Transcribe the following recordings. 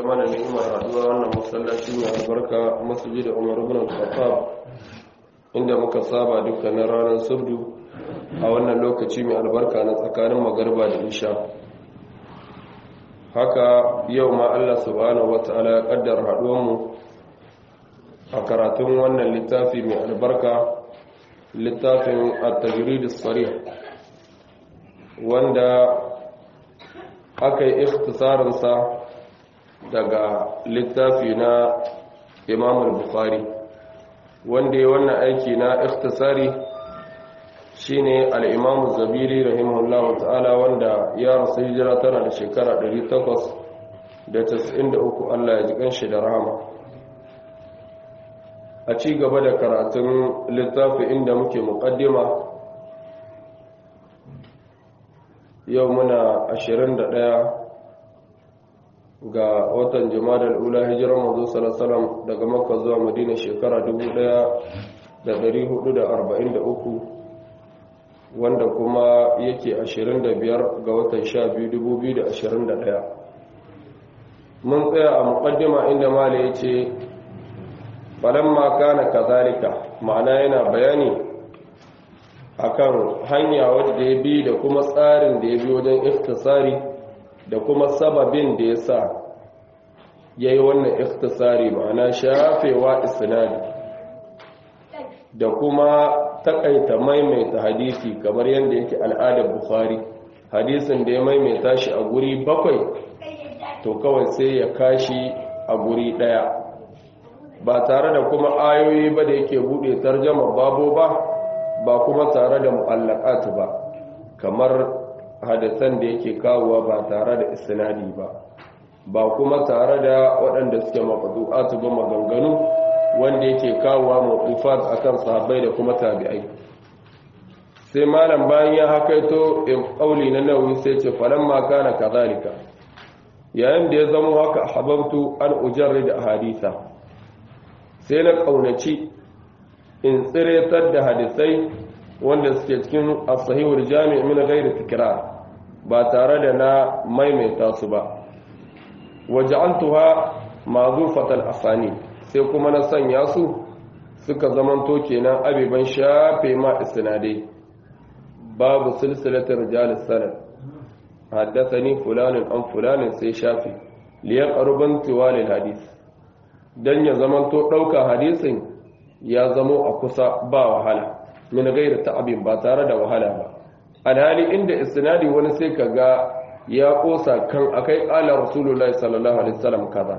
ya mana ni'imar haduwa wannan masallaci mai albarka masjid Umar ibn al-Khattab inda muka saba dukkanin ranar subdu a wannan lokaci mai albarka na tsakanin magarba da isha haka yau ma Allah subhanahu wataala ya kaddara haduwar mu a karatun wannan littafi mai albarka littafin at-tajrid as-sarih wanda aka yi ikhtisarinsa daga littafi na imam bukhari wanda ya wannan aiki na ikhtisari shine al-imam zabiri rahimahullahu ta'ala wanda ya rasu hijira tana da shekara 893 Allah ya ji kanshi da rahama a ci gaba da karatun littafi inda muke muqaddima yau muna 21 ga watan jimadar ula hijirar mazu salasalam daga makka zuwa madina shekara 1443 wanda kuma yake 25 ga watan 12 2021 mun tsaya a mukaddima inda mala ya ce falamma kana kazalika ma'ana yana bayani akan hanya wadda ya bi da kuma tsarin da ya bi wajen ikhtisari da kuma sababin da ya sa ya yi wannan ikhtisari ma'ana shafewa isnadi da kuma takaita maimaita hadisi kamar yadda yake al'adar bukhari hadisin da ya maimaita shi a guri bakwai to kawai sai ya kashi a guri daya ba tare da kuma ayoyi ba da yake bude tarjama babo ba ba kuma tare da mu'allaqat ba kamar hadisan da yake kawowa ba tare da isnadi ba ba kuma tare da waɗanda suke maqdu'at ba maganganu wanda yake kawowa mawqufat akan sahabbai da kuma tabi'ai sai malam bayan ya hakaito in qauli na nawawi sai ce falamma kana kadhalika yayin da ya zama haka hababtu an ujarrid ahaditha sai na kaunaci in tsiretar da hadisai wanda suke cikin as-sahihul jami' min ghairi tikrar ba tare da na maimaita su ba waja'altuha mazufatal asani sai kuma na sanya su suka zamanto kenan abiban shafe ma isnadai babu silsilatar rijalis sanad haddathani fulanin an fulanin sai shafe liyar arban tiwalil hadis dan ya zamanto dauka hadisin ya zamo a kusa ba wahala min gairi ta'abin ba tare da wahala ba alhali inda isnadi wani sai kaga ya kosa kan akai qala rasulullahi sallallahu alaihi wasallam kaza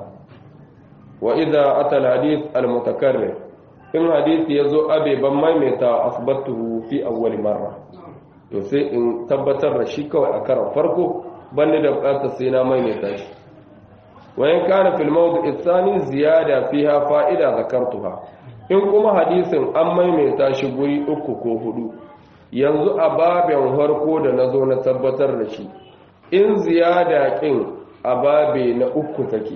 wa idza ata alhadith almutakarrir in hadisi yazo abe ban maimaita asbatuhu fi awwal marra to sai in tabbatar da shi kawai a karan farko banne da bukatar sai na maimaita shi wa in kana fil mawdi' athani ziyada fiha fa'ida zakartuha in kuma hadisin an maimaita shi guri uku ko hudu yanzu a babin harko da na zo na tabbatar da shi in ziyada kin a babe na uku take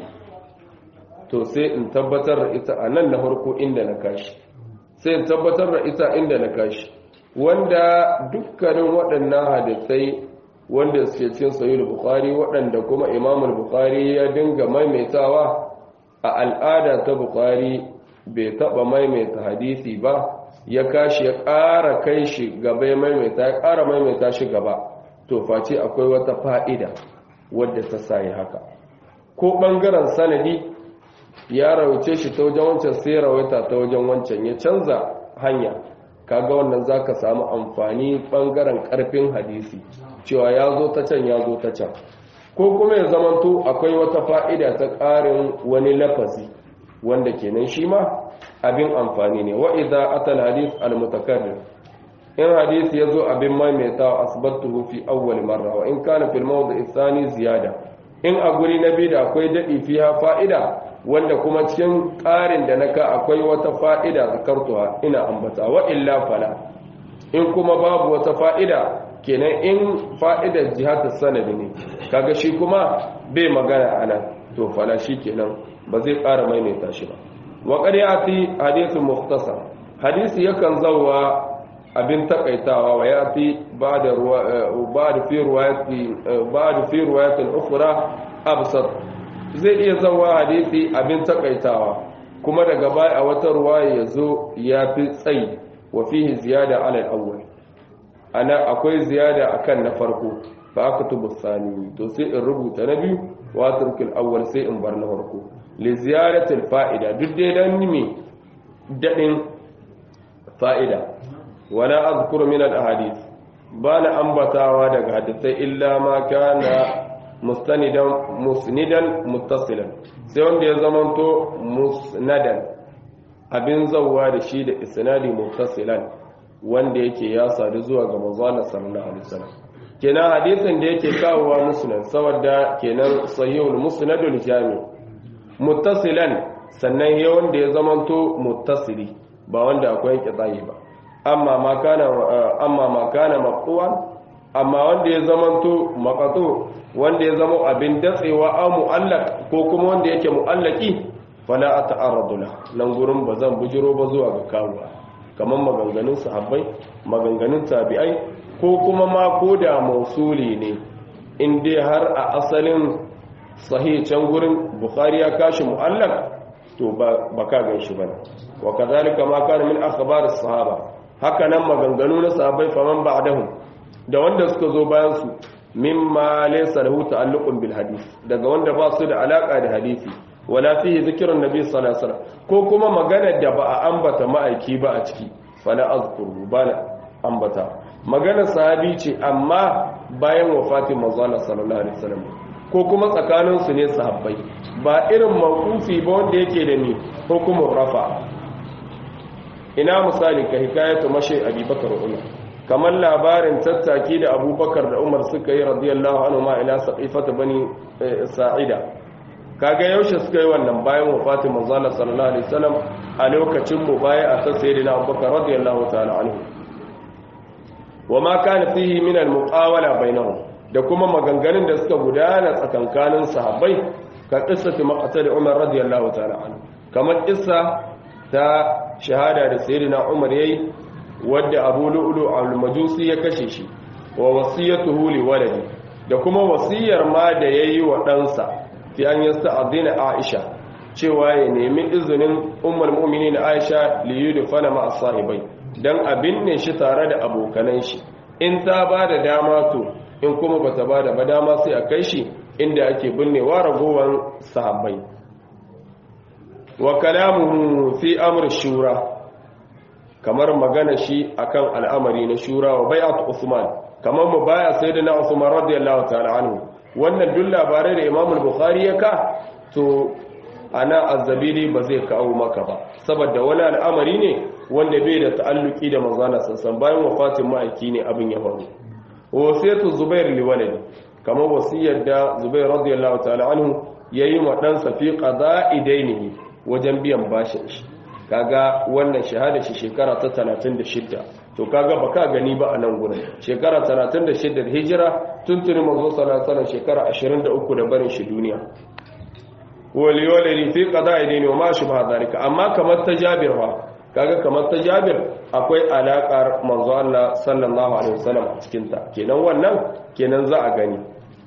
to sai in tabbatar da ita a nan na harko inda na kashi sai in tabbatar da ita inda na kashi wanda dukkanin waɗannan hadisai wanda suke cikin sahih bukhari waɗanda kuma imam bukhari ya dinga maimaitawa a al'ada ta bukhari bai taɓa maimaita hadisi ba ya kashi ya ƙara kai shi gaba ya maimaita ya ƙara maimaita shi gaba to face akwai wata fa'ida wadda ta sayi haka ko ɓangaren sanadi ya rauce shi ta wajen wancan sai rawaita ta wajen wancan ya canza hanya kaga wannan za ka samu amfani ɓangaren ƙarfin hadisi cewa ya zo ta can ya zo ta can ko kuma ya zamanto akwai wata fa'ida ta ƙarin wani lafazi wanda kenan shi ma abin amfani ne wa idza atal hadith al mutakarrir in hadith yazo abin maimaitawa asbatuhu fi awwal marra wa in kana fil mawdi' thani ziyada in a guri na biyu da akwai dadi fiha fa'ida wanda kuma cikin ƙarin da naka akwai wata fa'ida zakartuwa ina ambata wa illa fala in kuma babu wata fa'ida kenan in fa'idar jihatus sanadi ne kaga shi kuma bai magana anan to fala shi kenan ba zai ƙara maimaita shi ba wa ƙaryati hadithun mukhtasar hadisi yakan zauwa abin takaitawa wa yati ba'da ba'da fi riwayati ba'da fi riwayatin ukhra absat zai iya zawa hadisi abin takaitawa kuma daga baya a wata ruwaya ya zo ya fi tsayi wa fihi ziyada ala al-awwal ana akwai ziyada akan na farko fa aktubu sani to sai in rubuta na biyu wa turkil awwal sai in bar na farko li ziyarati al-fa'ida duk dai dan me dadin fa'ida wala azkuru min al-ahadith bana ambatawa daga hadisai illa ma kana mustanidan musnidan muttasilan sai wanda ya zamanto musnadan abin zawwa da shi da isnadi muttasilan wanda yake ya sadu zuwa ga manzo Allah sallallahu alaihi wasallam kenan hadisin da yake kawowa musnad saboda kenan sahihul musnadul jami muttasilan sannan ya wanda ya zamanto muttasili ba wanda akwai kitsayi ba amma ma kana amma ma kana maqtuwan amma wanda ya zamanto maqtu wanda ya zama abin datsewa a mu'allaq ko kuma wanda yake mu'allaki fala ata'arradu la nan gurin bazan bujiro ba zuwa ga kawuwa kamar maganganun sahabbai maganganun tabi'ai ko kuma ma ko da mausuli ne in dai har a asalin sahih can gurin bukhari ya kashi mu'allaq to ba ka gan shi bane wa kadhalika ma kana min akhbar as-sahaba haka nan maganganu na sahabbai faman ba'dahum da wanda suka zo bayan su mimma laysa lahu ta'alluqun bil hadith daga wanda ba su da alaka da hadisi wala fihi zikrun nabi sallallahu alaihi wasallam ko kuma magana da ba a ambata ma'aiki ba a ciki fala azkuru bana ambata magana sahabi ce amma bayan wafatin manzo Allah sallallahu alaihi wasallam ko kuma tsakanin su ne sahabbai ba irin mawqufi ba wanda yake da ni hukumur rafa ina misali ka hikayatu mashi abubakar umar kamar labarin tattaki da abubakar da umar suka yi radiyallahu anhu ma ila saqifata bani sa'ida kaga yaushe suka yi wannan bayan wafatin manzo Allah sallallahu alaihi wasallam a lokacin mubayi'a ta sayyidina abubakar radiyallahu ta'ala anhu wama kana fihi min al-muqawala bainahum da kuma maganganun da suka gudana tsakankanin sahabbai ka qissati maqtal umar radiyallahu ta'ala anhu kamar qissa ta shahada da sayyidina umar yayi wadda abu lu'lu al-majusi ya kashe shi wa wasiyatuhu li waladi da kuma wasiyar ma da yayi wa ɗansa fi an yasta'dina aisha cewa ya nemi izinin ummul mu'minin aisha li yudfana ma as-sahibai dan abin ne shi tare da abokanan shi in ta ba da dama to in kuma bata ba da dama sai a kai shi inda ake binnewa ragowar sahabbai wa kalamuhu fi amr shura kamar magana shi akan al'amari na shura wa bai'at usman kamar mu baya sayyidina usman radiyallahu ta'ala anhu wannan duk labarai da imam al-bukhari ya ka to ana azzabili ba zai kawo maka ba saboda wani al'amari ne wanda bai da ta'alluki da manzana sassan bayan wafatin ma'aiki ne abin ya faru wasiyatu zubair liwalid kamar wasiyar da zubair radiyallahu ta'ala anhu yayi ma dan fi qada'i dainihi wajen biyan bashin shi kaga wannan shahada shi shekara ta 36 to kaga baka gani ba a nan gurin shekara 36 da hijira tuntuni manzo sallallahu alaihi wasallam shekara 23 da barin shi duniya wali wali fi qada'i dini wa ma shubha dalika amma kamar ta Jabir fa kaga kamar ta Jabir akwai alakar manzo Allah sallallahu alaihi wasallam a cikin ta kenan wannan kenan za a gani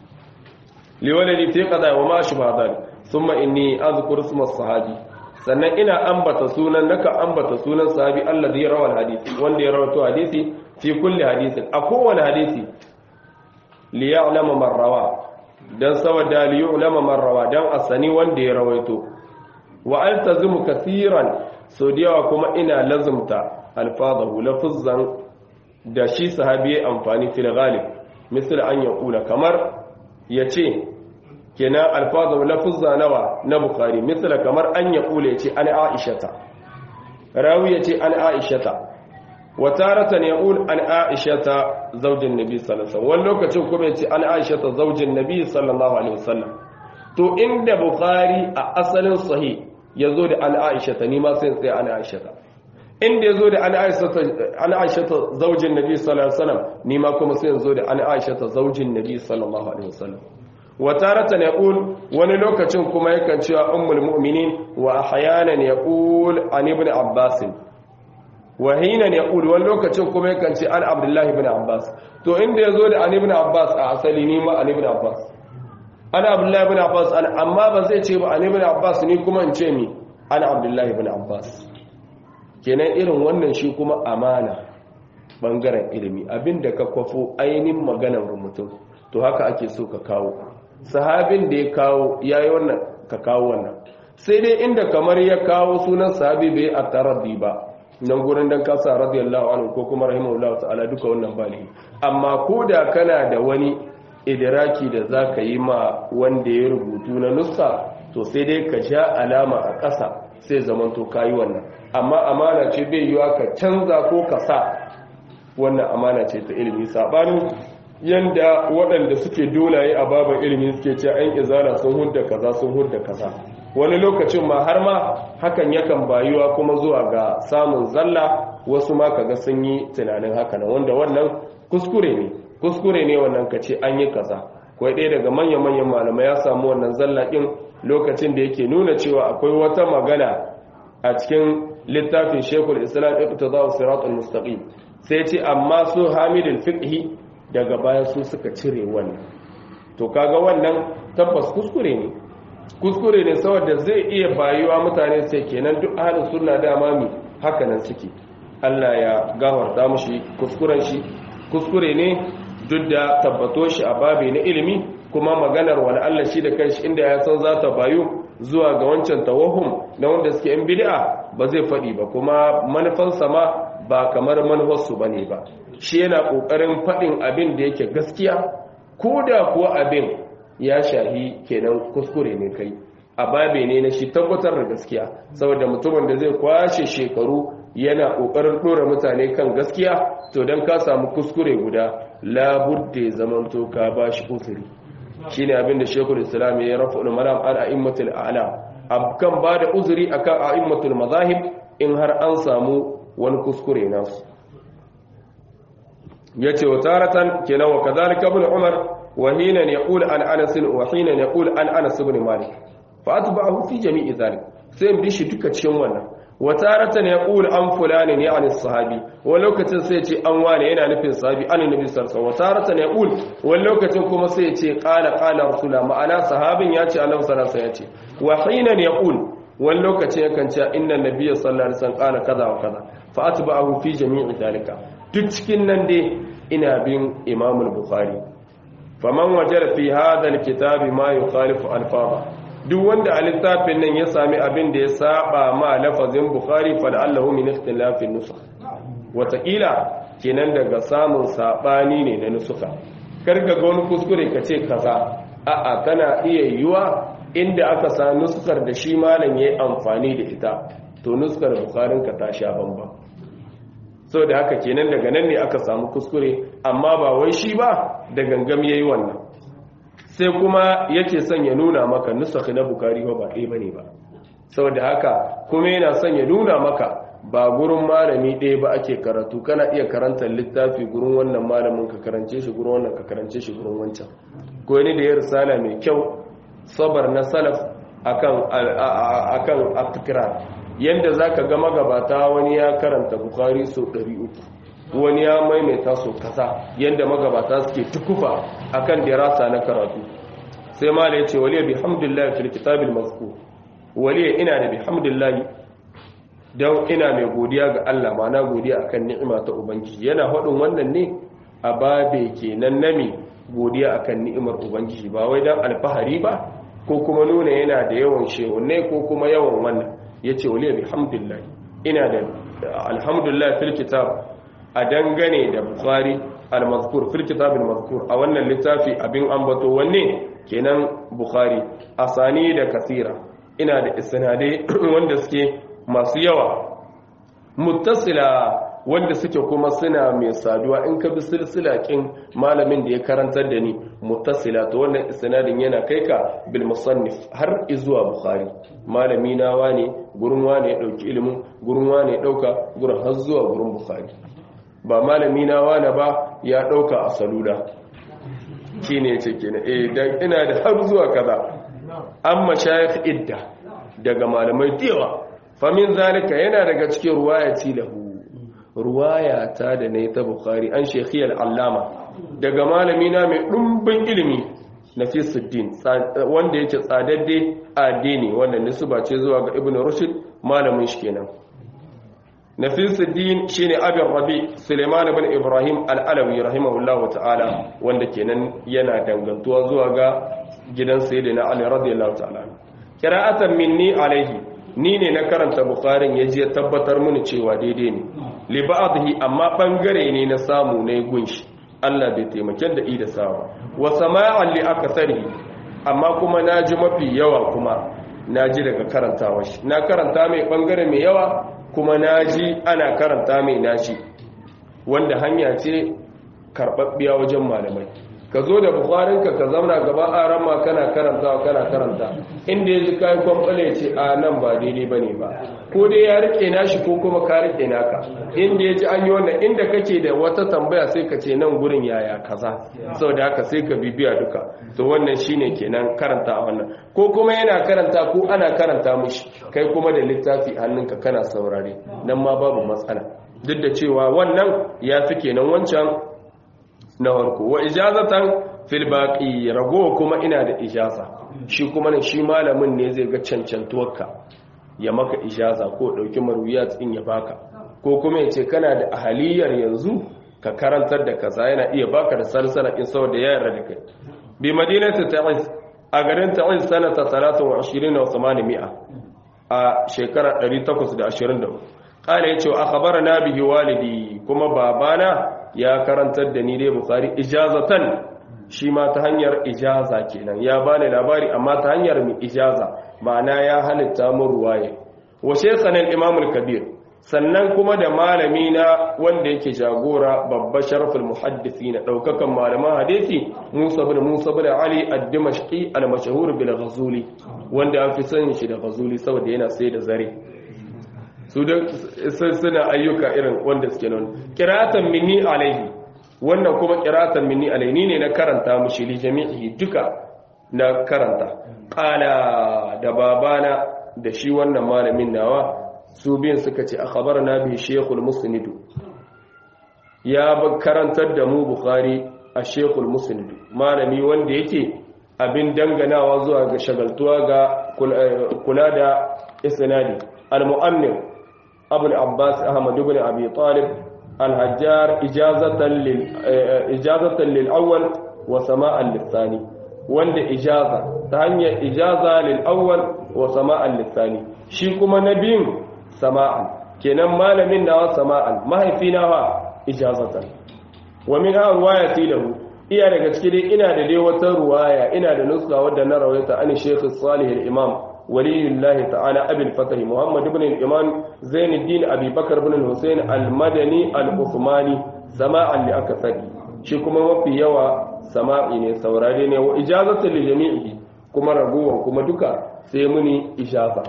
li wali fi qada'i wa ma shubha dalika thumma inni azkuru isma sahabi sannan ina ambata sunan naka ambata sunan sahabi alladhi rawal hadisi wanda ya rawaito hadisi fi kulli hadisin a kowane hadisi li ya'lama man rawa dan saboda li yu'lama man rawa dan asani wanda ya rawaito wa altazimu kaseeran so diyawa kuma ina lazumta alfazahu lafuzzan da shi sahabi ya amfani fil ghalib misal an yaqula kamar yace kenan alfazahu lafuzza nawa na bukhari misal kamar an yaqula yace an aishata rawi yace an aishata wa taratan yaqul an aishata zaujin nabi sallallahu alaihi wasallam wani lokacin kuma yace an aishata zaujin nabi sallallahu alaihi wasallam to inda bukhari a asalin sahih yazo da an aishata ni ma sai sai an aishata inda yazo da an aishata an aishata zaujin nabi sallallahu alaihi wasallam ni ma kuma sai yazo da an aishata zaujin nabi sallallahu alaihi wasallam wa taratan yaqul wani lokacin kuma yakan cewa ummul mu'minin wa ahyanan yaqul an ibn abbas wahinan ya ƙuli wani lokacin kuma yakan ce an abdullahi bin abbas to inda ya zo da an ibn abbas a asali ni ma an ibn abbas ana abdullahi ibn abbas amma ba zai ce ba an ibn abbas ni kuma in ce mi ana abdullahi ibn abbas kenan irin wannan shi kuma amana bangaren ilimi abinda ka kwafo ainihin maganar mutum to haka ake so ka kawo sahabin da ya kawo yayi wannan ka kawo wannan sai dai inda kamar ya kawo sunan sahabi bai a taraddi ba nan gurin dan kasa radiyallahu anhu ko kuma rahimahullahu ta'ala duka wannan ba ne amma ko da kana da wani idiraki da zaka yi ma wanda ya rubutu na nuska to sai dai ka sha alama a ƙasa sai zamanto kayi wannan amma amana ce bai yiwa ka canza ko ka sa wannan amana ce ta ilimi sabanin yanda waɗanda suke dolaye a baban ilimi suke ce an izala sun hudda kaza sun hudda kaza wani lokacin ma har ma hakan yakan bayuwa kuma zuwa ga samun zalla wasu ma kaga sun yi tunanin haka nan wanda wannan kuskure ne kuskure ne wannan ka ce an yi kaza kwai ɗaya daga manya-manyan malamai ya samu wannan zalla ɗin lokacin da yake nuna cewa akwai wata magana a cikin littafin shekul islam iqtida siratul mustaqim sai ce amma su hamidul fiqhi daga baya su suka cire wannan to kaga wannan tabbas kuskure ne kuskure ne saboda zai iya bayuwa mutane sai kenan duk ahlus sunna dama mi haka nan suke Allah ya gafarta mushi kuskuren shi kuskure ne duk da tabbato shi a babi na ilimi kuma maganar wani Allah shi da kanshi inda ya san za ta bayu zuwa ga wancan tawahum na wanda suke yan bid'a ba zai faɗi ba kuma manufansa ma ba kamar manufarsu ba ne ba shi yana ƙoƙarin faɗin abin da yake gaskiya ko da kuwa abin ya shahi kenan kuskure ne kai a babe ne na shi tabbatar da gaskiya saboda mutumin da zai kwashe shekaru yana ƙoƙarin ɗora mutane kan gaskiya to don ka samu kuskure guda labudde zamanto ka ba shi uzuri shi ne abin da shekul islam ya rafa ulmaram an a'immatul a'la kan ba da uzuri akan a'immatul mazahib in har an samu wani kuskure nasu ya ce wa taratan kenan wa kazalika ibn umar wa hina yaqul an anas wa hina yaqul an anas ibn malik fa atba'ahu fi jami'i zalik sai bi shi duka cikin wannan wa taratan yaqul an fulani ne an sahabi wa lokacin sai ce an wane yana nufin sahabi an nabi sallallahu alaihi wa taratan yaqul wa lokacin kuma sai ya ce qala qala rasulullah ma'ana sahabin ya ce annabi sallallahu alaihi wasallam ya ce wa hina yaqul wani lokacin yakan ce inna nabiyya sallallahu alaihi wasallam qala kaza wa kaza fa atba'ahu fi jami'i dalika duk cikin nan dai ina bin imam al-bukhari faman wajara fi hadha al-kitab ma yukhalifu alfaza duk wanda a littafin nan ya sami abin da ya saba ma lafazin bukhari fa la'allahu min ikhtilafi nusakh wataƙila kenan daga samun sabani ne na nusuka karka ga wani kuskure ka ce kaza a'a kana iya yiwa inda aka sa nuskar da shi malam ya yi amfani da ita to nuskar bukarinka ta sha bamba sau da haka kenan daga nan ne aka samu kuskure amma ba wai shi ba da gangam ya yi wannan sai kuma yake son ya nuna maka nusakhi na bukari ba ɗaya ba ne ba sau da haka kuma yana son ya nuna maka ba gurin malami ɗaya ba ake karatu kana iya karanta littafi gurin wannan malamin ka karance shi gurin wannan ka karance shi gurin wancan ko ni da ya risala mai kyau sabar na salaf akan akan aftikra yanda zaka ga magabata wani ya karanta bukhari so 300 wani ya maimaita so kaza yanda magabata suke tukufa akan dirasa na karatu sai mala yace waliya bihamdillah fil kitabil mazkur waliya ina da bihamdillah dan ina mai godiya ga Allah ma'ana godiya akan ni'ima ta ubangiji yana faɗin wannan ne a babe kenan nami godiya akan ni'imar ubangiji ba wai dan alfahari ba ko kuma nuna yana da yawan shehunne ko kuma yawan wannan yace waliya bihamdillah ina da alhamdulillah fil kitab a dangane da bukhari al-mazkur fil kitab al-mazkur a wannan littafi abin ambato wanne kenan bukhari asani da kasira ina da isnadai wanda suke masu yawa muttasila wanda suke kuma suna mai saduwa in ka bi silsila kin malamin da ya karantar da ni muttasila to wannan isnadin yana kai ka bil musannif har izuwa bukhari malami na wane gurin wane ya dauki ilimin gurin wane ya dauka gurin har zuwa gurin bukhari ba malami na wane ba ya dauka a salula shine yace kenan eh dan ina da har zuwa kaza amma shayikh idda daga malamai diyawa famin zalika yana daga cikin ruwayati lahu ruwaya ta da ne ta bukhari an shekhiyar allama daga malami na mai ɗumbin ilimi nafisuddin wanda yake tsadadde addini wanda nisba ce zuwa ga ibn rushd malamin shi kenan nafisuddin shine abin rabi suleiman ibn ibrahim al-alawi rahimahullahu ta'ala wanda kenan yana dangantuwa zuwa ga gidan sayyidina ali radiyallahu ta'ala qira'atan minni alaihi ni ne na karanta bukharin ya je tabbatar mini cewa daidai ne li ba'dhi amma bangare ne na samu na gunshi Allah bai taimake da ida sawa wa sama'an li akasari amma kuma naji mafi yawa kuma naji daga karantawa shi na karanta mai bangare mai yawa kuma naji ana karanta mai nashi wanda hanya ce karbabbiya wajen malamai ka zo da bukwarinka ka zauna gaba a rama kana karantawa kana karanta inda ya ji kayan kwamfale ce a nan ba daidai ba ne ba ko dai ya rike nashi ko kuma ka rike naka inda ya ji an yi wannan inda kake da wata tambaya sai ka ce nan gurin yaya kaza sau da haka sai ka bibiya duka to wannan shine kenan karanta a wannan ko kuma yana karanta ko ana karanta mishi kai kuma da littafi hannunka kana saurare nan ma babu matsala duk da cewa wannan ya fi kenan wancan na farko wa ijazatan fil baqi rago kuma ina da ijaza shi kuma ne shi malamin ne zai ga cancantuwarka ya maka ijaza ko dauki marwiyat din ya baka ko kuma yace kana da ahaliyar yanzu ka karantar da kaza yana iya baka da salsala in saboda ya yarda da kai bi madinatu ta'iz a garin ta'iz sanata 23 wa 800 a shekara 824 kala yace akhbarana bihi walidi kuma babana ya karantar da ni dai bukhari ijazatan shi ma ta hanyar ijaza kenan ya bani labari amma ta hanyar mi ijaza ma'ana ya halitta mu ruwaye wa shaykhan al-imam al-kabir sannan kuma da malami na wanda yake jagora babba sharaful muhaddisin daukakan malaman hadisi Musa bin Musa bin Ali ad-Dimashqi al-mashhur bil Ghazuli wanda an fi sanin shi da Ghazuli saboda yana sai da zare su da suna ayyuka irin wanda suke nan kiratan minni alaihi wannan kuma kiratan minni alaihi ne na karanta mushi li jami'i duka na karanta qala da babana da shi wannan malamin nawa su biyan suka ce akhbarna bi shaykhul musnid ya karantar da mu bukhari a shaykhul musnid malami wanda yake abin danganawa zuwa ga shagaltuwa ga kula da isnadi al-mu'ammil أبو العباس أحمد بن أبي طالب الهجار إجازة, لل... إجازة للأول وسماء للثاني وند إجازة ثانية إجازة للأول وسماء للثاني شيكما نبين سماء كنما مال منا سماء ما هي فينا إجازة ومنها رواية له iya daga cikin dai ina da dai wata ruwaya ina da nuska wadda na rawaita an Sheikh Salih al-Imam waliyullahi ta'ala Abi al-Fatah Muhammad ibn al-Imam Zainuddin Abi Bakar ibn al-Husayn al-Madani al-Uthmani sama'an li akasari shi kuma mafi yawa sama'i ne saurare ne wa ijazatu li jami'i kuma raguwan kuma duka sai muni ijaza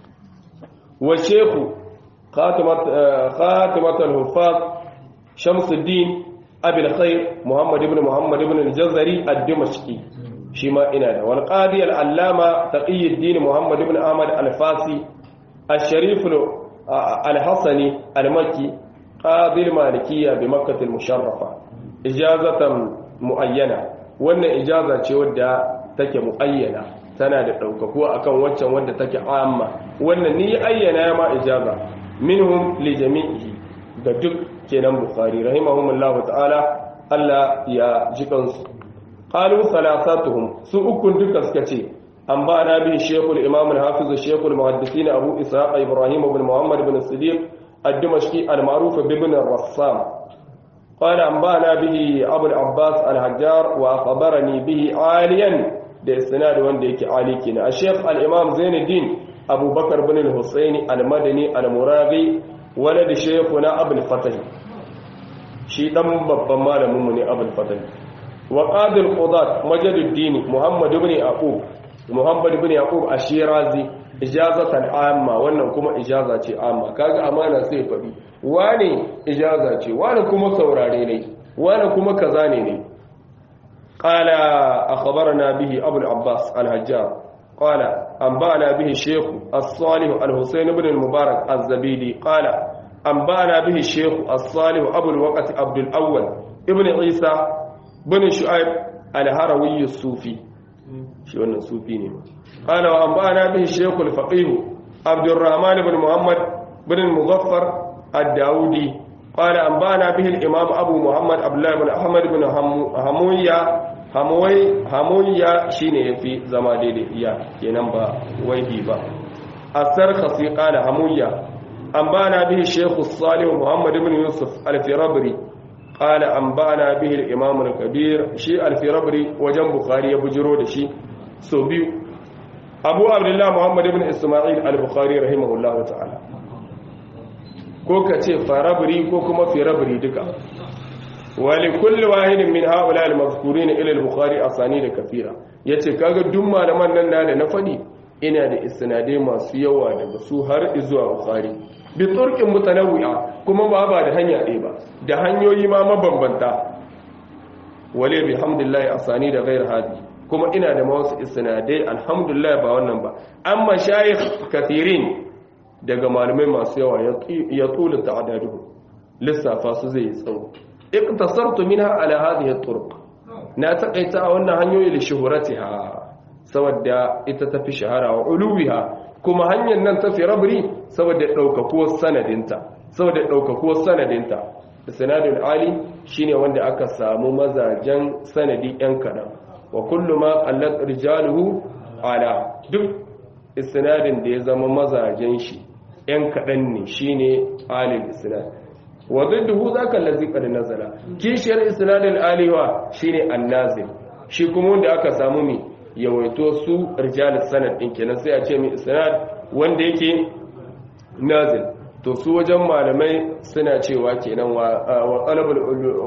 wa Sheikh khatimat khatimat al-Huffaz Shamsuddin أبي الخير محمد بن محمد بن الجزري الدمشقي شما إنا والقاضي العلامة تقي الدين محمد بن أحمد الفاسي الشريف الحسني المكي قاضي المالكية بمكة المشرفة إجازة معينة وأن إجازة ودى تك معينة tana da ɗaukakuwa akan waccan wadda take amma wannan ni ayyana ma ijaza minhum li jami'i ga duk kenan bukhari rahimahumullah ta'ala Allah ya ji kansu qalu salasatuhum su ukun duka suka ce an ba na bi shaykhul imam al-hafiz shaykhul muhaddisin abu ishaq ibrahim ibn muhammad ibn siddiq ad-dimashqi al-ma'ruf ibn ar-rassam قال أنبانا به أبو العباس الحجار وأخبرني به عاليا da isnad wanda yake ali kenan a sheikh al-imam zainuddin abubakar bin al-husaini al-madani al-muraghi walad shaykhuna abul fatah shi dan babban malamin mu ne abul fatah wa qadi al-qudat majaduddin muhammad ibn yaqub muhammad ibn yaqub ashirazi ijazatan amma wannan kuma ijaza ce amma kaga amana sai faɗi wane ijaza ce wane kuma saurare ne wane kuma kaza ne ne قال أخبرنا به أبو العباس الهجار قال أنبأنا به الشيخ الصالح الحسين بن المبارك الزبيدي قال أنبأنا به الشيخ الصالح أبو الوقت عبد الأول ابن عيسى بن شعيب الهروي الصوفي shi wannan sufi ne ma qala wa anba'ana bihi shaykh al-faqih abdurrahman ibn muhammad ibn al-muzaffar ad-daudi qala anba'ana bihi al-imam abu muhammad abdullah ibn ahmad ibn hamuya hamuwai hamuya shine yafi zama daidai iya kenan ba waihi ba asar khasi qala hamuya anba'ana bihi shaykh as-salih muhammad ibn yusuf al-firabri قال أنبأنا به الإمام الكبير شيء الفربري وجن بخاري بجرو دشي سو بيو أبو عبد الله محمد بن إسماعيل البخاري رحمه الله تعالى ko ka ce farabri ko kuma firabri duka wali kulli wahidin min haula al-mazkurin ila al-bukhari asani da kafira yace kaga duk malaman nan da na fadi ina da isnadai masu yawa daga su har zuwa bukhari bi turqin mutanawwi'a kuma ba ba da hanya ɗaya ba da hanyoyi ma mabambanta wale bi hamdulillah asani da ghair hadi kuma ina da wasu isnadai alhamdulillah ba wannan ba amma shayikh kathirin daga malamai masu yawa ya tula ta'adadu lissafa su zai tsawo iqtasartu minha ala hadhihi at-turuq na takaita a wannan hanyoyi li shuhuratiha saboda ita tafi shahara wa uluwiha kuma hanyar nan tafi rabri saboda daukakuwar sanadinta saboda daukakuwar sanadinta sanadul ali shine wanda aka samu mazajen sanadi yan kadan wa kullu ma qallat rijaluhu ala duk isnadin da ya zama mazajen shi yan kadan ne shine alil isnad wa didduhu zaka allazi qad nazala kishiyar isnadul aliwa shine annazil shi kuma wanda aka samu mi yawaito su rijalus sanad din kenan sai a ce mi isnad wanda yake nazil to su wajen malamai suna cewa kenan wa talabul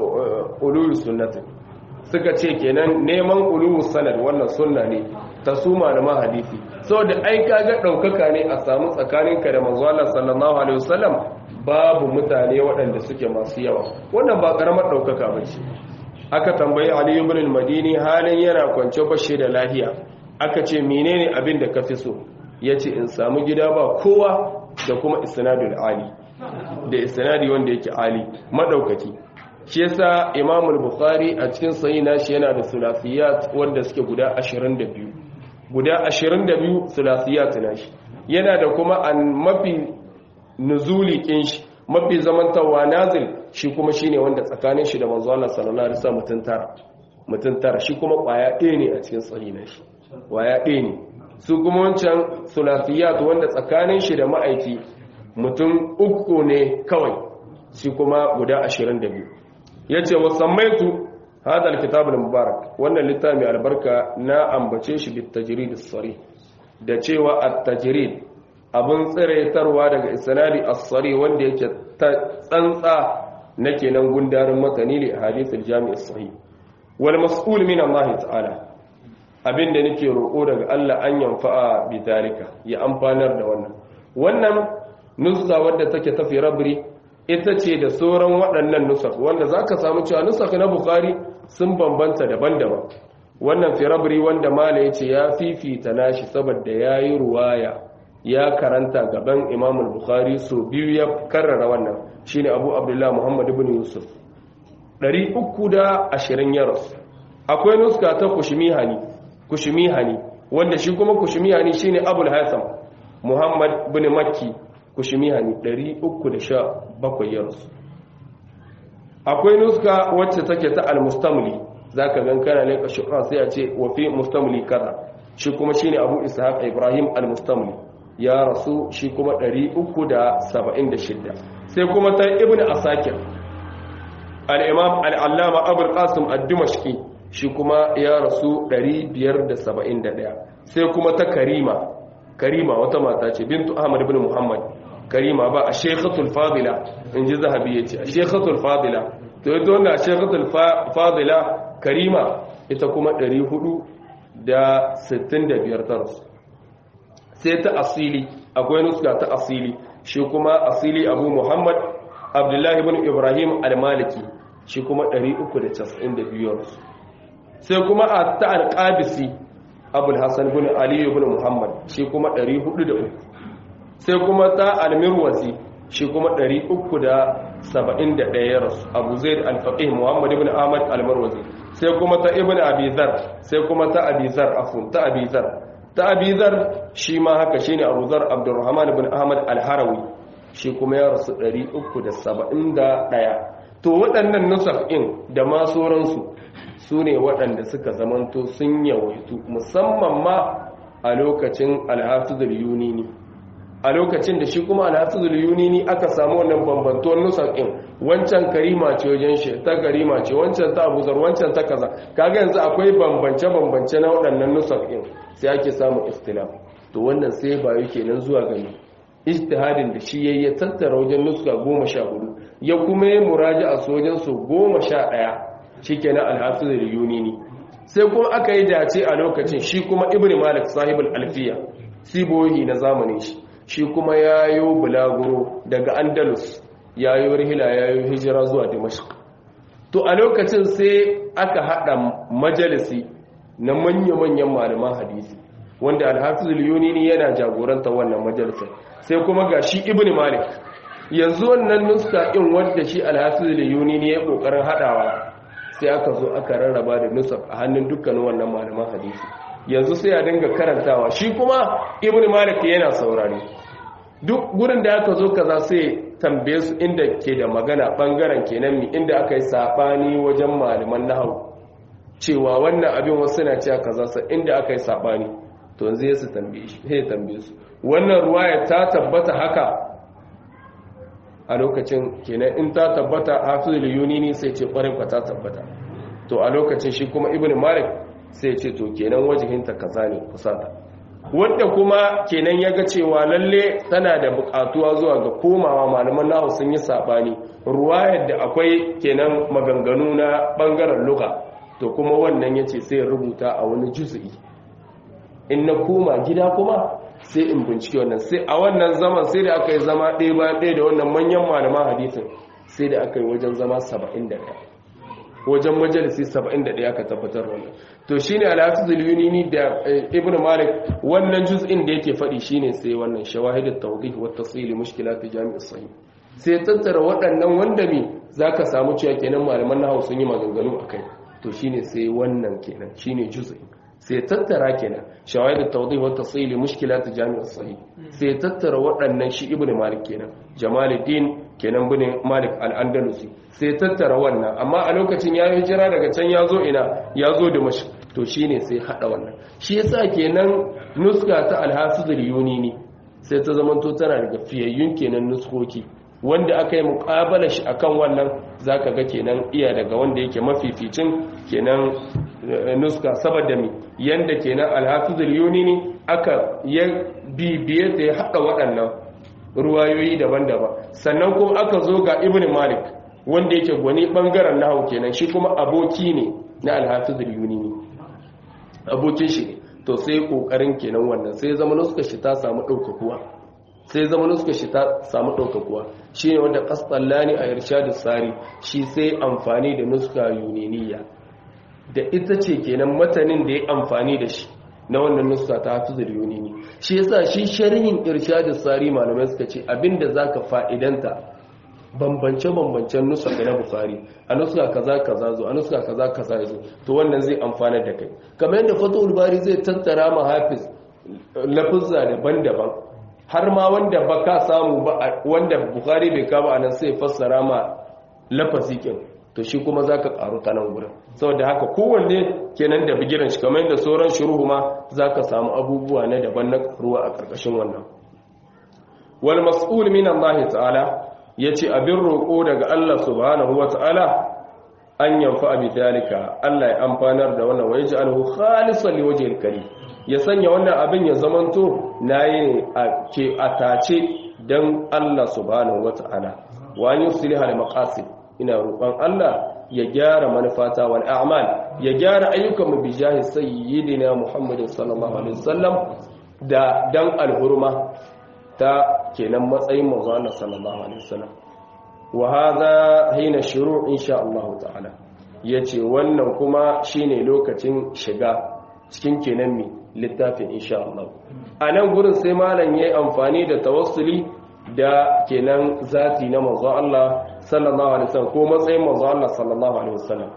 ulul sunnati suka ce kenan neman ulul sanad wannan sunna ne ta su malaman hadisi saboda ai kaga daukaka ne a samu tsakaninka da manzo Allah sallallahu alaihi wasallam babu mutane waɗanda suke masu yawa wannan ba karamar daukaka bace aka tambayi Ali ibn al-Madini halin yana kwance bashi da lahiya aka ce menene abin da kafi so yace in samu gida ba kowa da kuma isnadul ali da isnadi wanda yake ali madaukaki shi yasa Imam al-Bukhari a cikin sahih nashi yana da sulasiyat wanda suke guda 22 guda 22 sulasiyat nashi yana da kuma an mafi nuzuli kin shi mafi zamantawa nazil shi kuma shine wanda tsakanin shi da manzo Allah sallallahu alaihi wasallam mutun tara mutun tara shi kuma kwaya ɗaya ne a cikin sahih nashi kwaya ɗaya ne su kuma wancan sulasiyat wanda tsakanin shi da ma'aiki mutum uku ne kawai shi kuma guda 22 yace wa sammaitu hada alkitab almubarak wannan littafi albarka na ambace shi bit tajrid as-sarih da cewa at-tajrid abun tsiraitarwa daga isnadi as-sari wanda yake tsantsa na kenan gundarin matani li hadith al-jami' as-sahih wal mas'ul min Allah ta'ala abinda nake roko daga Allah an yanfa'a bi dalika ya amfanar da wannan wannan nusa wadda take tafi rabri ita ce da sauran waɗannan nusakh wanda zaka samu cewa nusakh na bukhari sun bambanta daban-daban wannan fi rabri wanda mala yace ya fifita nashi saboda yayi ruwaya ya karanta gaban imam al-bukhari so biyu ya karrara wannan shine abu abdullah muhammad ibn yusuf 320 yaros akwai nuska ta kushmihani kushmihani wanda shi kuma kushmihani shine abul hasan muhammad ibn makki kushmihani 317 yaros akwai nuska wacce take ta al-mustamli zaka gan kana ne kashura sai a ce wa fi mustamli kaza shi kuma shine abu ishaq ibrahim al-mustamli ya rasu shi kuma 376 sai kuma ta ibn asakir al-imam al-allama abul qasim ad-dimashqi shi kuma ya rasu 571 sai kuma ta karima karima wata mata ce bintu ahmad ibn muhammad karima ba a shekhatul fadila in ji zahabi ya ce a shekhatul fadila to yi tona shekhatul fadila karima ita kuma 465 ta rasu sai ta asili akwai nuska ta asili shi kuma asili abu muhammad abdullahi ibn ibrahim al-maliki shi kuma 392 sai kuma a ta al-qabisi abul hassan ibn ali ibn muhammad shi kuma 403 sai kuma ta al-mirwazi shi kuma 371 rasu abu zaid al-faqih muhammad ibn ahmad al-marwazi sai kuma ta ibn abizar sai kuma ta abizar afun ta abizar ta abizar shi ma haka shine abu zar abdurrahman ibn ahmad al-harawi shi kuma ya rasu 371 to waɗannan nusaf'in da ma sauransu su ne waɗanda suka zamanto sun yawaitu musamman ma a lokacin alhafizul yunini a lokacin da shi kuma alhafizul yunini aka samu wannan bambantuwar nusaf'in wancan karima ce wajen shi ta karima ce wancan ta abuzar wancan ta kaza kaga yanzu akwai bambance-bambance na waɗannan nusaf'in sai ake samun ikhtilaf to wannan sai bayu kenan zuwa gani ijtihadin da shi yayi ya tattara wajen nuska goma sha hudu ya kuma yi muraji a sojan su goma sha ɗaya shi kenan alhafiz da yunini sai kuma aka yi dace a lokacin shi kuma ibn malik sahibul alfiya sibohi na zamanin shi shi kuma ya yi bulaguro daga andalus ya yi rihila ya yi hijira zuwa dimashq to a lokacin sai aka haɗa majalisi na manya-manyan malaman hadisi wanda alhafiz yunini yana jagoranta wannan majalisar sai kuma ga shi ibn malik yanzu wannan nuska in wanda shi alhafiz yunini ya kokarin hadawa sai aka zo aka rarraba da nusa a hannun dukkanin wannan malaman hadisi yanzu sai a dinga karantawa shi kuma ibn malik yana saurare duk gurin da aka zo kaza sai tambaye su inda ke da magana bangaren kenan mi inda aka yi sabani wajen malaman nahwu cewa wannan abin wasu na cewa kaza sai inda aka yi sabani to yanzu ya su tambaye shi sai tambaye su wannan ruwaya ta tabbata haka a lokacin kenan in ta tabbata hafizul yunini sai ce kwarin ka ta tabbata to a lokacin shi kuma ibnu malik sai ce to kenan wajihinta kaza ne kusata wanda kuma kenan ya ga cewa lalle tana da bukatuwa zuwa ga komawa malaman nahu sun yi sabani ruwayar da akwai kenan maganganu na bangaren luga to kuma wannan yace sai rubuta a wani juz'i in na koma gida kuma sai in bincike wannan sai a wannan zaman sai da aka yi zama ɗaya bayan ɗaya da wannan manyan malaman hadisin sai da aka yi wajen zama 71 wajen majalisi 71 aka tabbatar wannan to shine al-hafizul yunini da ibnu malik wannan juz'in da yake faɗi shine sai wannan shawahidut tawdih wa tafsil mushkilat jami' as-sahih sai tattara waɗannan wanda me zaka samu cewa kenan malaman nahwu sun yi maganganu akai to shine sai wannan kenan shine juz'in sai tattara kenan shawahid at-tawdih wa at-tafsil mushkilat jami' as-sahih sai tattara waɗannan shi ibnu malik kenan jamaluddin kenan bin malik al-andalusi sai tattara wannan amma a lokacin ya hijira daga can ya zo ina ya zo da mashi to shine sai hada wannan shi yasa kenan nuska ta al-hafiz al-yunini sai ta zamanto tana daga fiyayyun kenan nuskoki wanda aka yi muƙabala shi akan wannan zaka ga kenan iya daga wanda yake mafificin kenan nuska saboda mi yanda kenan alhafizul yunini aka ya bibiye da ya haɗa waɗannan ruwayoyi daban-daban sannan kuma aka zo ga ibn malik wanda yake gwani ɓangaren nahu kenan shi kuma aboki ne na alhafizul yunini abokin shi ne to sai ƙoƙarin kenan wannan sai zama nuska shi ta samu ɗaukakuwa sai zama nuska shi ta samu ɗaukakuwa shi ne wanda ƙasɗallani a irshadu tsari shi sai amfani da nuska yuniniya da ita ce kenan matanin da ya amfani da shi na wannan nuska ta hafizul yunini shi yasa shi sharhin irshadu tsari malamai suka ce abinda zaka fa'idanta bambance-bambancen nuska na bukari a nuska kaza kaza zo a nuska kaza kaza zo to wannan zai amfana da kai kamar yadda fatul bari zai tattara ma hafiz lafuzza daban-daban har ma wanda ba ka samu ba wanda bukari bai kama a nan sai fassara ma lafazikin to shi kuma za ka karu ta nan gudun saboda haka kowanne kenan da bigiran shi kamar yadda sauran shuruhu ma za ka samu abubuwa na daban na karuwa a ƙarƙashin wannan wal mas'ul min Allah ta'ala yace abin roƙo daga Allah subhanahu wa ta'ala an yanfa bi dalika Allah ya amfanar da wannan wa yaj'alhu khalisan liwajhil karim ya sanya wannan abin ya zamanto nayi a ke atace dan Allah subhanahu wa ta'ala wa an yusliha al maqasid ina roƙon Allah ya gyara manufata wal a'mal ya gyara ayyukan mu bijahi sayyidina Muhammadin sallallahu alaihi wasallam da dan alhurma ta kenan matsayin manzo Allah sallallahu alaihi wasallam wa hadha hina shuru' insha Allah ta'ala yace wannan kuma shine lokacin shiga cikin kenan mi littafin insha Allah anan gurin sai malam yayi amfani da tawassuli da kenan zati na manzo Allah sallallahu alaihi wasallam ko matsayin manzo Allah sallallahu alaihi wasallam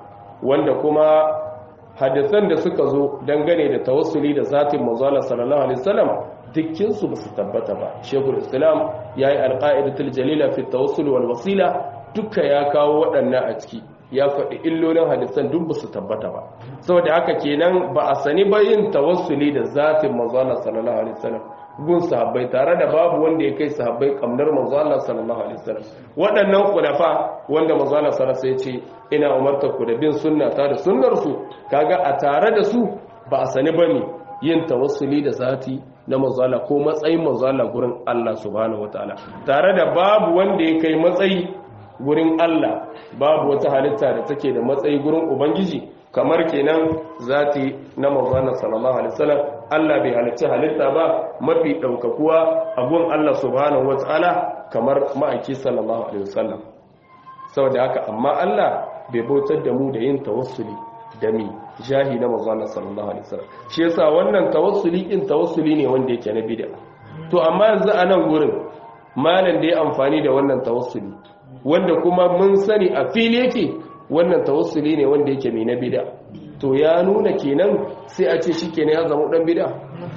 wanda kuma hadisan da suka zo dangane da tawassuli da zatin manzala sallallahu alaihi wasallam dukkin su ba su tabbata ba shekul islam yayi alqaidatul jalila fi tawassul wal wasila duka ya kawo waɗannan a ciki ya faɗi illolin hadisan duk ba su tabbata ba saboda haka kenan ba a sani ba yin tawassuli da zatin manzala sallallahu alaihi wasallam gun sahabbai tare da babu wanda ya kai sahabbai kamnar manzo Allah sallallahu alaihi wasallam waɗannan khulafa wanda manzo Allah sallallahu alaihi wasallam ce ina umarta ku da bin sunna ta da sunnar su kaga a tare da su ba a sani bane yin tawassuli da zati na manzo Allah ko matsayin manzo Allah gurin Allah subhanahu wataala tare da babu wanda ya kai matsayi gurin Allah babu wata halitta da take da matsayi gurin ubangiji kamar kenan zati na manzo Allah sallallahu alaihi wasallam Allah bai halicci halitta ba mafi ɗaukakuwa a gun Allah subhanahu wata'ala kamar ma'aiki sallallahu alaihi wasallam saboda haka amma Allah bai bautar da mu da yin tawassuli da mi jahi na manzo Allah sallallahu alaihi wasallam shi yasa wannan tawassuli in tawassuli ne wanda yake na bid'a to amma yanzu a nan gurin malam da ya amfani da wannan tawassuli wanda kuma mun sani a fili yake wannan tawassuli ne wanda yake mai na bid'a to ya nuna kenan sai a ce shi kenan ya zama dan bid'a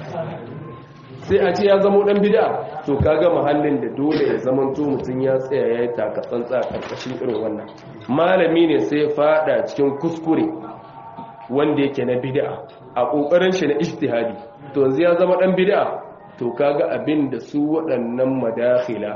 sai a ce ya zama dan bid'a to kaga mahallin da dole ya zama to mutun ya tsaya ya yi taka tsantsa karkashin irin wannan malami ne sai fada cikin kuskure wanda yake na bid'a a kokarin shi na ijtihadi to yanzu ya zama dan bid'a to kaga abin da su waɗannan madakhila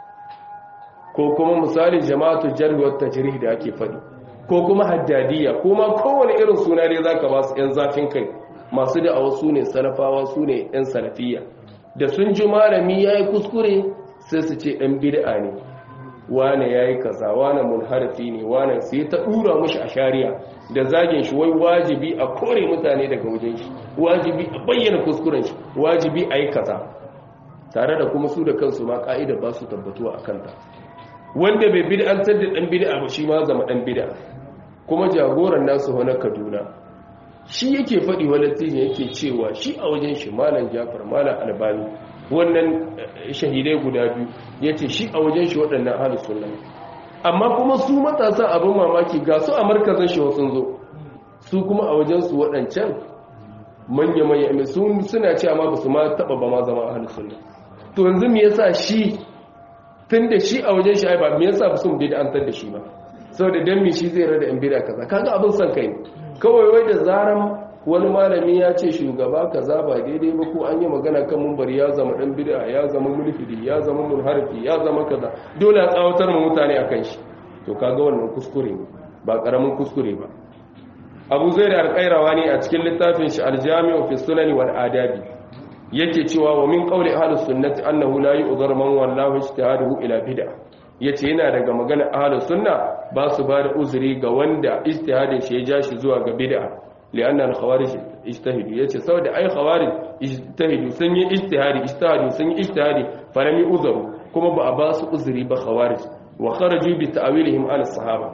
ko kuma misali jama'atu jarh wa tajrih da ake faɗi ko kuma haddadiya ko ma kowane irin suna dai zaka ba su yan zafin kai masu da wasu ne salafawa su ne yan salafiya da sun ji malami yayi kuskure sai su ce dan bid'a ne wane yayi kaza wane munharifi ne wane sai ta dura mushi a shari'a da zagin shi wai wajibi a kore mutane daga wajen shi wajibi a bayyana kuskuren shi wajibi a yi kaza tare da kuma su da kansu ma ka'ida ba su tabbatuwa a kanta wanda bai bid'antar da dan bid'a ba shi ma zama dan bid'a kuma jagoran nasu wani kaduna shi yake faɗi walatin yake cewa shi a wajen shi malam jafar malam albani wannan shahidai guda biyu ya ce shi a wajen shi waɗannan ahalus sunna amma kuma su matasa abin mamaki ga su a markazin shi wasu zo su kuma a wajen su waɗancan manya-manya suna cewa ma ba su ma taɓa ba ma zama ahalus sunna to yanzu me yasa shi tun da shi a wajen shi ai ba me yasa ba su mu da an tar da shi ba saboda dan me shi zai rada in bida kaza kaga abin son kai kawai wai da zaran wani malami ya ce shugaba kaza ba daidai ba ko an yi magana kan mumbari ya zama dan bid'a ya zama mulhidi ya zama munharifi ya zama kaza dole a tsawatar mu mutane akan shi to kaga wannan kuskure ba karamin kuskure ba Abu Zaid al-Qayrawa ne a cikin littafin shi al-Jami' fi Sunan wal Adabi yake cewa wa min qawli ahlus sunnati annahu la yu'dhar man wallahu ijtihaduhu ila bid'ah yace yana daga magana ahlus sunna ba su ba da uzuri ga wanda ijtihadin shi ya ja shi zuwa ga bid'a lianna al-khawarij ijtahidu yace saboda ai khawarij ijtahidu sun yi ijtihadi ijtihadu sun yi ijtihadi falam yu'zaru kuma ba a ba su uzuri ba khawarij wa kharaju bi ta'wilihim an sahaba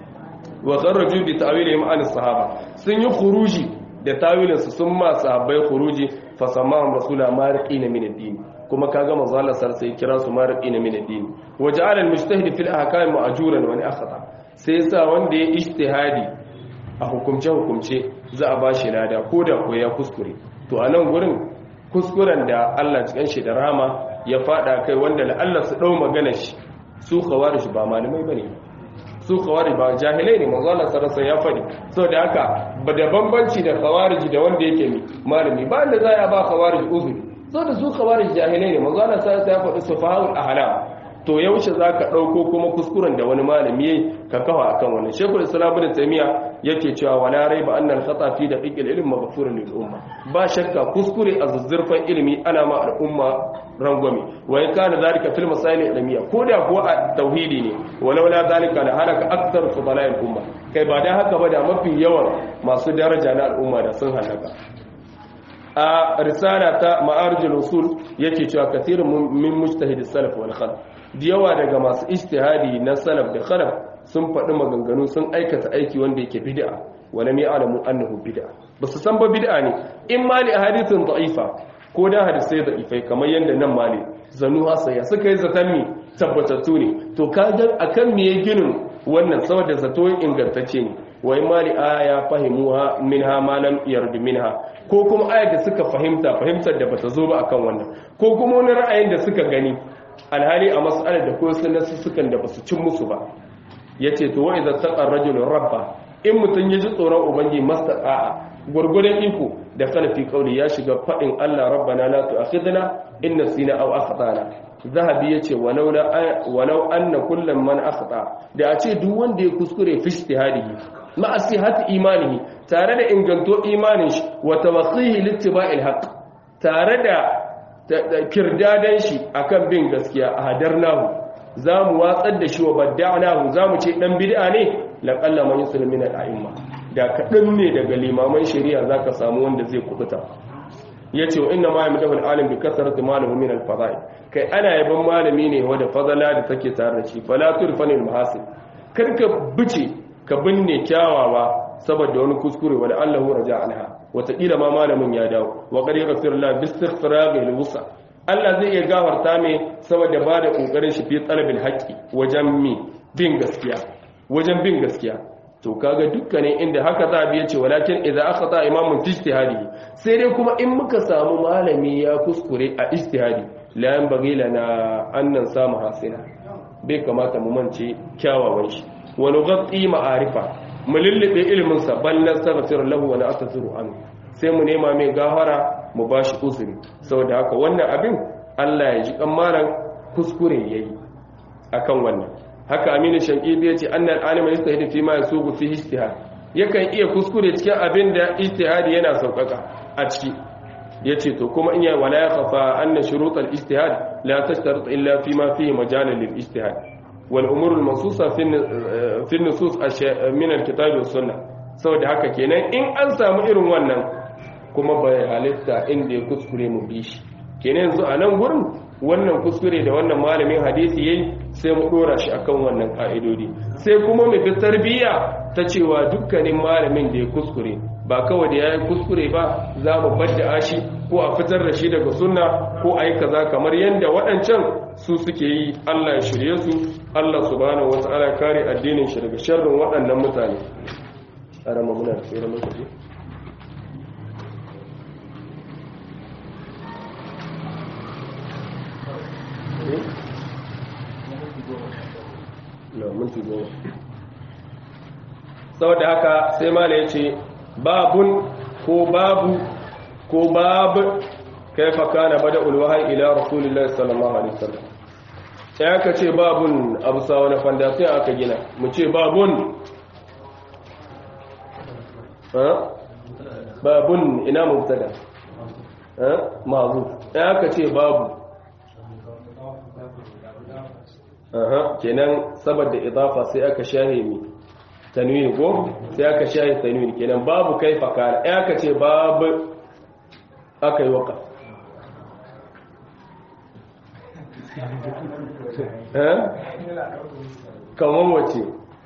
wa kharaju bi ta'wilihim an sahaba sun yi khuruji da tawilin su sun ma sahabbai khuruji fa samahum rasula mariqina min ad-din kuma kaga manzo Allah sai kira su mariqina min ad-din wa ja'ala al-mujtahid fil ahkam ma'juran wa akhata sai yasa wanda ya ijtihadi a hukumce hukumce za a bashi lada ko da ko ya kuskure to a nan gurin kuskuren da Allah cikin shi da rama ya fada kai wanda Allah su dau magana shi su khawarij ba malamai bane su khawarij ba jahilai ne manzo Allah sarasa ya fadi saboda haka ba da bambanci da khawarij da wanda yake malami ba da za ya ba khawarij uzuri saboda su khawarij jahilai ne manzo Allah sarasa ya fadi sufahul ahlam to yaushe zaka dauko kuma kuskuren da wani malami yayi ka kafa akan wannan shekul islam ibn taymiya yake cewa wala raiba annal khata fi daqiqil ilm maghfurun lil umma ba shakka kuskure a zuzzurfan ilimi ana ma al'umma rangwame wa in kana zalika fil masail ilmiya ko da kuwa a tauhidi ne walau la zalika la halaka akthar fudala al umma kai ba dan haka ba da mafi yawan masu daraja na al'umma da sun halaka a risala ta ma'arijul usul yake cewa kathirun min mujtahid salaf wal khalaf da yawa daga masu ijtihadi na salaf da khalaf sun faɗi maganganu sun aikata aiki wanda yake bid'a wala mai alamu annahu bid'a ba su san ba bid'a ne in ma li hadithin da'ifa ko da hadisai da'ifai kamar yadda nan mali zanu hasaya suka yi zaton mi tabbatattu ne to kaga akan me ya ginin wannan saboda zato ingantacce ne wa in mali aya fahimuha minha ma lam yardu minha ko kuma ayar da suka fahimta fahimtar da bata zo ba akan wannan ko kuma wani ra'ayin da suka gani alhali a mas'alar da ko sun sukan da basu cin musu ba yace to wa idza taqa rajulun rabba in mutun yaji tsoron ubangi mastaqa'a gurgurdan iko da kalafi kauli ya shiga fadin Allah rabbana la tu'akhidna in nasina aw akhtana zahabi yace walau la walau anna kullam man akhta da a ce duk wanda ya kuskure fi ijtihadihi ma asihati imanihi tare da inganto imanin shi wa tawakhihi littiba'il haqq tare da kirdadan shi akan bin gaskiya a hadarnahu zamu watsar da shi wa badda'nahu zamu ce dan bid'a ne laqalla man yuslimu min al-a'imma da kadan ne daga limaman shari'a zaka samu wanda zai kubuta yace wa inna ma yamdahu al-alim bi kasrati malihi min al-fada'i kai ana yaban malami ne wanda fadala da take tare da shi fala turfanil mahasin karka bice ka binne kyawawa saboda wani kuskure wanda Allahu raja anha wataƙila ma malamin ya dawo wa qad yaghfirullah bi istighfari al-wusa Allah zai iya gafarta mai saboda ba da kokarin shi fi talabil haqqi wajen mi bin gaskiya wajen bin gaskiya to kaga dukkanin inda haka za a biya ce walakin idza akhata imamun fi ijtihadi sai dai kuma in muka samu malami ya kuskure a ijtihadi la yanbaghi lana an nan samu hasina bai kamata mu mance kyawawan shi wa nughatti ma'arifa mu lullube ilimin sa bal nastaghfir lahu wa na'tazuru an sai mu nema mai gafara mu bashi uzuri saboda haka wannan abin Allah ya ji kammaran kuskure yayi akan wannan haka aminu shankidi ya ce annal alima yastahidu fi ma yasubu fi ijtihad yakan iya kuskure cikin abin da ijtihadi yana saukaka a ciki yace to kuma in ya wala ya khafa anna shurut al ijtihad la tashtarit illa fi ma fihi majal lil ijtihad wal umur al mansusa fi fi nusus min al kitab was sunnah saboda haka kenan in an samu irin wannan kuma bai halitta inda ya kuskure mu bi shi kenan yanzu a nan gurin wannan kuskure da wannan malamin hadisi yayi sai mu dora shi akan wannan ka'idodi sai kuma mu bi tarbiyya ta cewa dukkanin malamin da ya kuskure ba kawai da yayi kuskure ba za mu badda shi ko a fitar da shi daga sunna ko ayi kaza kamar yanda waɗancan su suke yi Allah ya shirye su Allah subhanahu wataala kare addinin shi daga sharrin waɗannan mutane arama muna tsere lokaci saboda haka sai mala ya ce babun ko babu ko babu kai faka na bada ulwahai ila rasulullah sallallahu alaihi wasallam sai aka ce babun abu sa wani fandasiya aka gina mu ce babun babun ina mubtada ma'azu sai aka ce babu aha kenan saboda idafa sai aka shahe mi tanwini ko sai aka shahe tanwini kenan babu kaifa kana ai aka ce babu aka yi waka eh kamar wace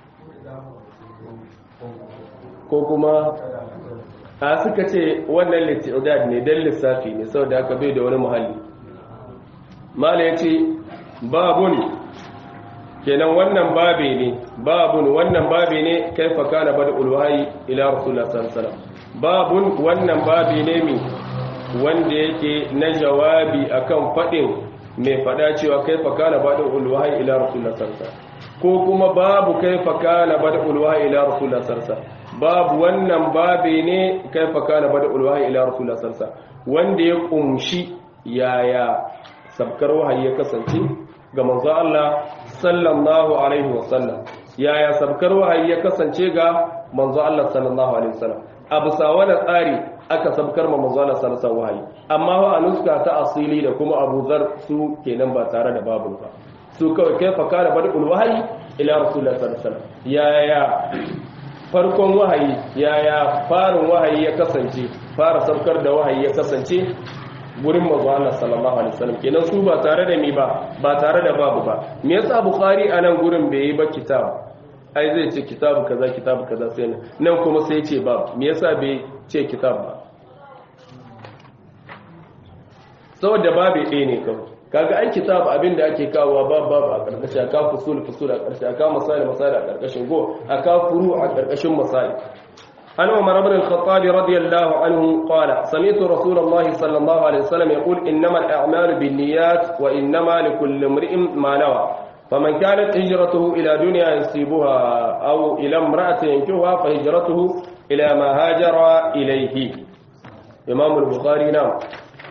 ko kuma a suka ce wannan littidad ne don lissafi ne saboda aka bai da wani muhalli mala ya ce babun kenan wannan babe ne babun wannan babe ne kaifa kana bada ulwahi ila rasulullah sallallahu alaihi wasallam babun wannan babe ne mi wanda yake na jawabi akan fadin mai fada cewa kaifa kana bada ulwahi ila rasulullah sallallahu alaihi wasallam ko kuma babu kaifa kana bada ulwahi ila rasulullah sallallahu alaihi wasallam babu wannan babe ne kaifa kana bada ulwahi ila rasulullah sallallahu alaihi wasallam wanda ya kumshi yaya sabkar wahayi ya kasance ga manzo Allah sallallahu alaihi wasallam yaya sabkar wahayi ya kasance ga manzo Allah sallallahu alaihi wasallam abu sawana tsari aka sabkar ma manzo Allah sallallahu alaihi wahayi amma wa anuska ta asili da kuma Abu Zar su kenan ba tare da babu ba su kawai kai fa kana badul wahayi ila rasulullah sallallahu alaihi wasallam yaya farkon wahayi yaya farin wahayi ya kasance fara sabkar da wahayi ya kasance gurin manzo Allah sallallahu alaihi wasallam kenan su ba tare da mi ba ba tare da babu ba me yasa bukhari anan gurin bai yi ba kitab ai zai ce kitabu kaza kitabu kaza sai nan kuma sai ce babu me yasa bai ce kitab ba saboda babu ɗaya ne kawai kaga ai kitab abin da ake kawowa ba babu a karkashin aka fusul fusul a karshe aka masali masali a karkashin go aka furu a karkashin masali an umar ibn al-khattab radiyallahu anhu qala sami'tu rasulullah sallallahu alaihi wasallam yaqul innamal a'malu binniyat wa innama likulli imri'in ma nawa فمن كانت هجرته إلى دنيا يصيبها أو إلى امرأة ينكوها فهجرته إلى ما هاجر إليه إمام البخاري نعم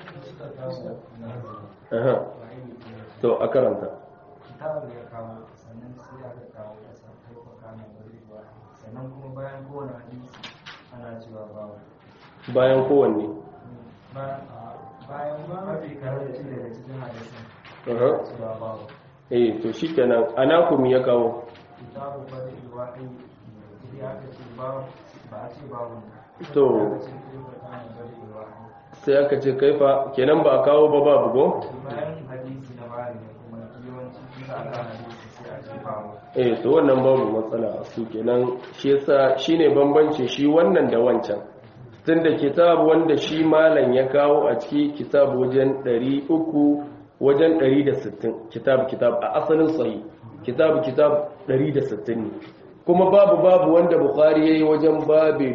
أها تو أكرمت bayan kowanne bayan mafi karanci daga cikin hadisin cewa babu eh to shikenan anakum ya kawo kitabu bada ilwahi idan aka ce babu ba a ce babu to aka ce kaifa kana bada ilwahi sai aka ce kaifa kenan ba a kawo ba babu go bayan hadisi na bari ne kuma yawanci kisa aka hadisi sai a ce babu eh to wannan babu matsala su kenan shi yasa shine bambancin shi wannan da wancan tunda kitab wanda shi malam ya kawo a ciki kitab wajen 300 wajen 160 kitab kitab a asalin sahih kitab kitab 160 ne kuma babu babu wanda bukhari yayi wajen babe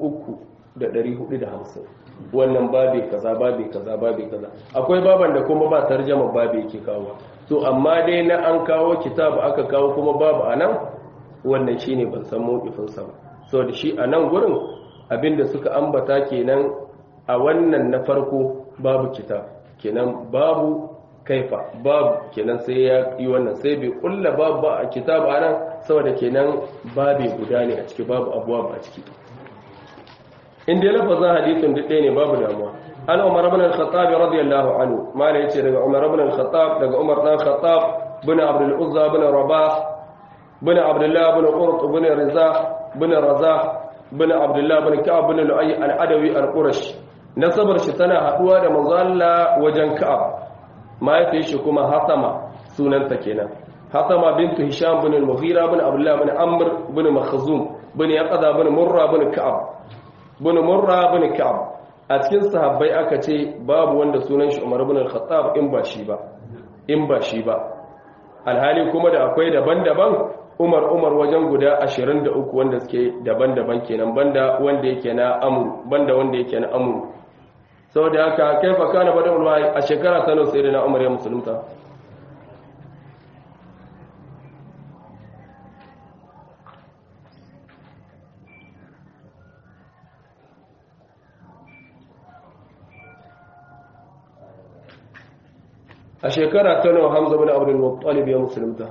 3450 wannan babe kaza babe kaza babe kaza akwai baban da kuma ba tarjama babe yake kawo to amma dai na an kawo kitab aka kawo kuma babu anan wannan shine ban san mawqifin sa ba so da shi anan gurin abinda suka ambata kenan a wannan na farko babu kitab kenan babu kaifa babu kenan sai ya yi wannan sai bai kulla babu ba a kitab anan saboda kenan babe guda ne a ciki babu abuwa a ciki inda lafazin hadisin duk ɗaya ne babu damuwa an umar ibn al-khattab radiyallahu anhu mala yace daga umar ibn al-khattab daga umar dan khattab bin abdul uzza bin rabah bin abdullah bin qurt bin rizah bin razah bin abdullah bin ka'ab bin lu'ay al-adawi al-qurashi nasabar shi tana haduwa da manzo Allah wajen ka'ab mahaifiyar shi kuma hasama sunanta kenan hasama bintu hisham bin al-mughira bin abdullah bin amr bin makhzum bin yaqada bin murra bin ka'ab bin murra bin ka'ab a cikin sahabbai aka ce babu wanda sunan shi umar bin al-khattab in ba shi ba in ba shi ba alhali kuma da akwai daban-daban umar umar wajen guda 23 wanda suke daban-daban kenan banda wanda yake na amru banda wanda yake na amru saboda haka kaifa kana bada ulwa a shekara ta nawa sai na umar ya musulunta a shekara ta nawa hamza bin abdul muttalib ya musulunta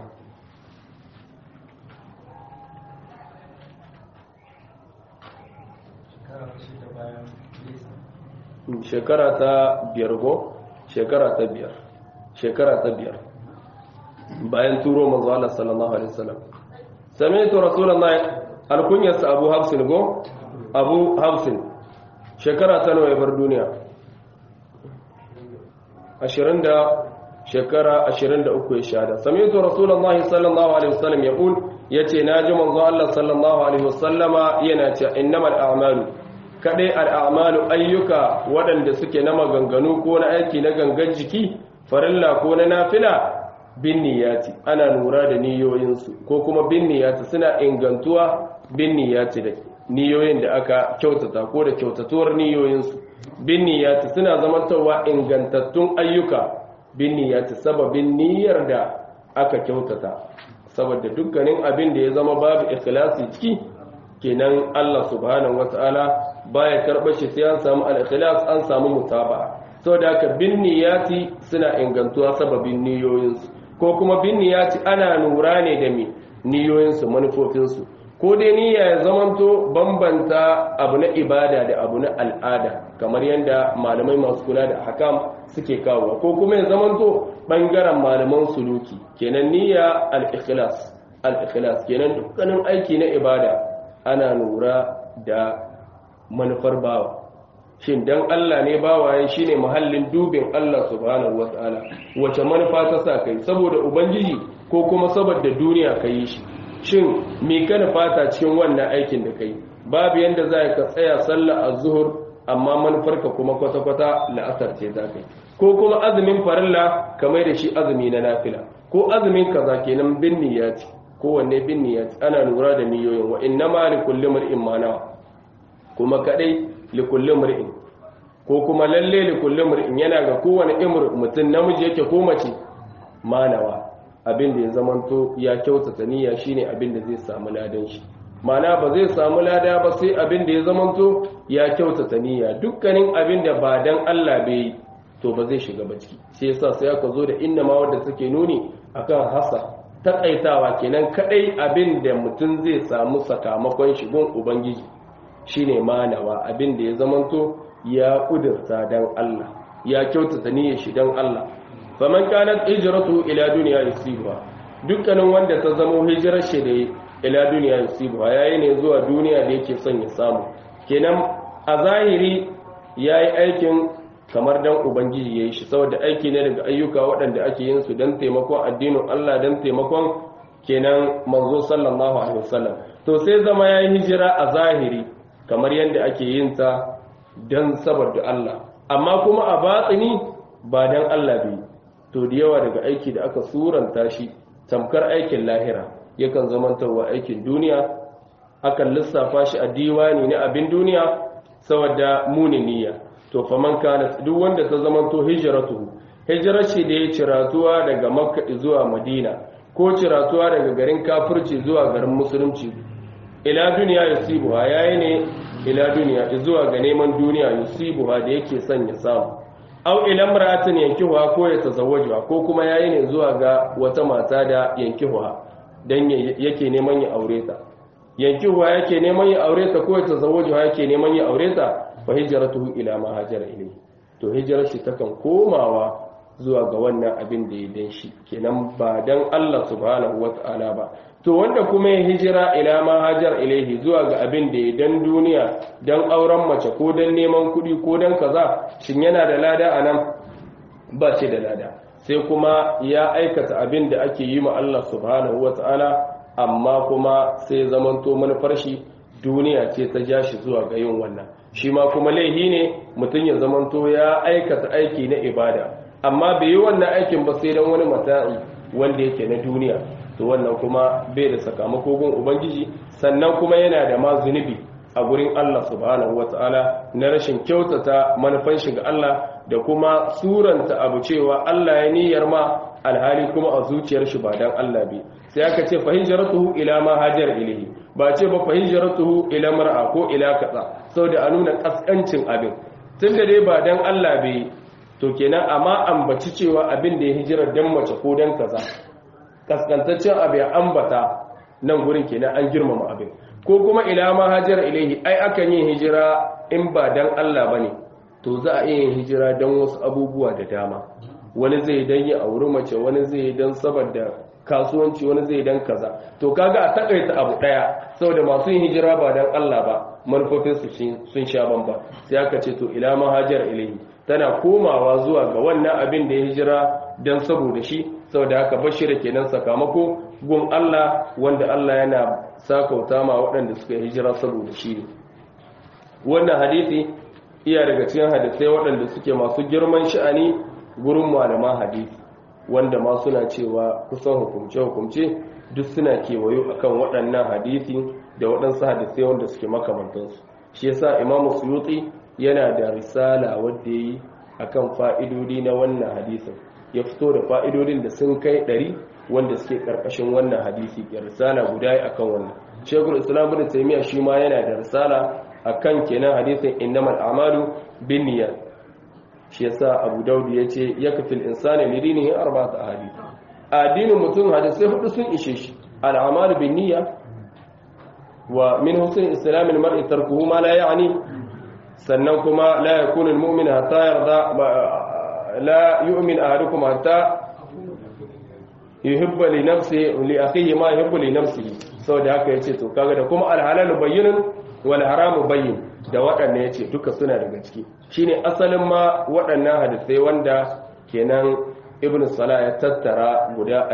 shekara ta shida bayan nisa shekara ta biyar go shekara ta biyar shekara ta biyar bayan turo manzo Allah sallallahu alaihi wasallam sami'tu rasulullahi alkunyarsa abu hafsin go abu hafsin shekara ta nawa ya bar duniya ashirin da shekara ashirin da uku ya shahada sami'tu rasulullahi sallallahu alaihi wasallam yaqul yace naji manzo Allah sallallahu alaihi wasallama yana cewa innamal a'malu kadai al'amalu ayyuka waɗanda suke na maganganu ko na aiki na gangan jiki farilla ko na nafila bin niyati ana lura da niyoyinsu ko kuma bin niyati suna ingantuwa bin niyati da niyoyin da aka kyautata ko da kyautatuwar niyoyinsu bin niyati suna zamantowa ingantattun ayyuka bin niyati sababin niyyar da aka kyautata saboda dukkanin abin da ya zama babu ikhlasi ciki kenan Allah subhanahu wataala baya karɓar shi sai an samu al-ikhlas an samu mutaba'a saboda haka bin niyati suna ingantuwa sababin niyoyinsu ko kuma bin niyati ana lura ne da me niyoyinsu manufofinsu ko dai niyya ya zamanto bambanta abu na ibada da abu na al'ada kamar yadda malamai masu kula da hakam suke kawo ko kuma ya zamanto bangaren malaman suluki kenan niyya al-ikhlas al-ikhlas kenan dukkanin aiki na ibada ana lura da manufar bawa shin dan Allah ne bawaye shine muhallin dubin Allah subhanahu wataala wace manufa ta sa kai saboda ubangiji ko kuma saboda duniya kai shi shin me kana fata cikin wannan aikin da kai babu yanda za ka tsaya sallar az-zuhr amma manufarka kuma kwata-kwata la'asar ce za ka yi ko kuma azumin farilla kamar da shi azumi na nafila ko azumin kaza kenan bin niyyati kowanne bin niyyati ana lura da niyoyin wa inna ma li kulli mar'in ma nawa kuma kadai li kulli mar'in ko kuma lalle li kulli mar'in yana ga kowane imr mutum namiji yake ko mace manawa abin da ya zamanto ya kyautata niyya shine abin da zai samu ladan shi mana ba zai samu lada ba sai abin da ya zamanto ya kyautata niyya dukkanin abin da ba dan Allah bai yi to ba zai shiga ba ciki sai yasa sai aka zo da inna ma wanda take nuni akan hasa takaitawa kenan kadai abin da mutum zai samu sakamakon shigun ubangiji shine manawa abin da ya zamanto ya kudurta dan Allah ya kyautata niyyar shi dan Allah faman kanat hijratu ila dunya yusibuha dukkanin wanda ta zama hijirar shi da ila duniya yusibuha yayi ne zuwa duniya da yake son ya samu kenan a zahiri yayi aikin kamar dan ubangiji yayi shi saboda aiki ne daga ayyuka waɗanda ake yin su dan taimakon addinin Allah dan taimakon kenan manzo sallallahu alaihi wasallam to sai zama yayi hijira a zahiri kamar yadda ake yin ta dan saboda Allah amma kuma a batsini ba dan Allah bai to da yawa daga aiki da aka suranta shi tamkar aikin lahira yakan zamantarwa aikin duniya akan lissafa shi a diwani na abin duniya saboda muni niyya to faman kana duk wanda ta zamanto hijratuhu hijrar shi da ya ciratuwa daga makka zuwa madina ko ciratuwa daga garin kafirci zuwa garin musulunci ila duniya yusibuha yayi ne ila duniya zuwa ga neman duniya yusibuha da yake son ya samu aw ila imra'atin yankihuha ko ya tazawwajuha ko kuma yayi ne zuwa ga wata mata da yankihuha dan yake neman ya aure ta yankihuha yake neman ya aure ta ko ya tazawwajuha yake neman ya aure ta fa hijratuhu ila ma hajara ilayhi to hijrar shi takan komawa zuwa ga wannan abin da ya dan shi kenan ba dan Allah subhanahu wata'ala ba to wanda kuma ya hijira ila ma hajar ilaihi zuwa ga abin da ya dan duniya dan auren mace ko dan neman kuɗi ko dan kaza shin yana da lada anan ba ce da lada sai kuma ya aikata abin da ake yi ma Allah subhanahu wata'ala amma kuma sai zamanto manufar shi duniya ce ta ja shi zuwa ga yin wannan shi ma kuma laihi ne mutum ya zamanto ya aikata aiki na ibada amma bai yi wannan aikin ba sai dan wani mata'i wanda yake na duniya to wannan kuma bai da sakamako gun ubangiji sannan kuma yana da ma zunubi a gurin Allah subhanahu wataala na rashin kyautata manufan shi ga Allah da kuma suranta abu cewa Allah ya niyyar ma alhali kuma a zuciyar shi ba dan Allah bi sai aka ce fa hijratuhu ila ma hajar ilayhi ba ce ba fa hijratuhu ila mar'a ko ila kaza saboda a nuna kaskancin abin tunda dai ba dan Allah bai to kenan amma ambaci cewa abin da ya hijira dan mace ko dan kaza kaskantaccen abu ya ambata nan gurin kenan an girmama abin ko kuma ila ma hajar ilaihi ai akan yin hijira in ba dan Allah bane to za a yin hijira dan wasu abubuwa da dama wani zai dan yi auri mace wani zai dan saboda kasuwanci wani zai dan kaza to kaga a takaita abu daya saboda masu yin hijira ba dan Allah ba manufofin su sun sha bamba sai aka ce to ila ma hajar ilaihi tana komawa zuwa ga wannan abin da ya hijira dan saboda shi saboda haka bashira kenan sakamako gun Allah wanda Allah yana sakauta ma waɗanda suka hijira saboda shi ne wannan hadisi iya daga cikin hadisai waɗanda suke masu girman sha'ani gurin malaman hadisi wanda ma suna cewa kusan hukumce-hukumce duk suna kewayo akan waɗannan hadisi da waɗansu hadisai wanda suke makamantansu shi yasa imamu suyuti yana da risala wadda ya yi akan fa'idodi na wannan hadisin ya fito da fa'idodin da sun kai ɗari wanda suke ƙarƙashin wannan hadisi ya risala guda ya akan wannan shekul islam bin taimiyya shi ma yana da risala akan kenan hadisin innamal amalu bin niyyat shi yasa abu daudu ya ce ya kafil insani lidinihi arba'ata ahadith addinin mutum hadisai hudu sun ishe shi al'amalu bin niyya wa min husn islamil mar'i tarkuhu ma la ya'ni sannan kuma la yakunu al-mu'min hatta yarda la yu'min ahadukum hatta yuhibba li nafsihi li akhihi ma yuhibbu li nafsihi saboda haka yace to kaga da kuma al-halal bayyinun wal haramu bayyin da waɗannan yace duka suna daga ciki shine asalin ma waɗannan hadisai wanda kenan ibn salah ya tattara guda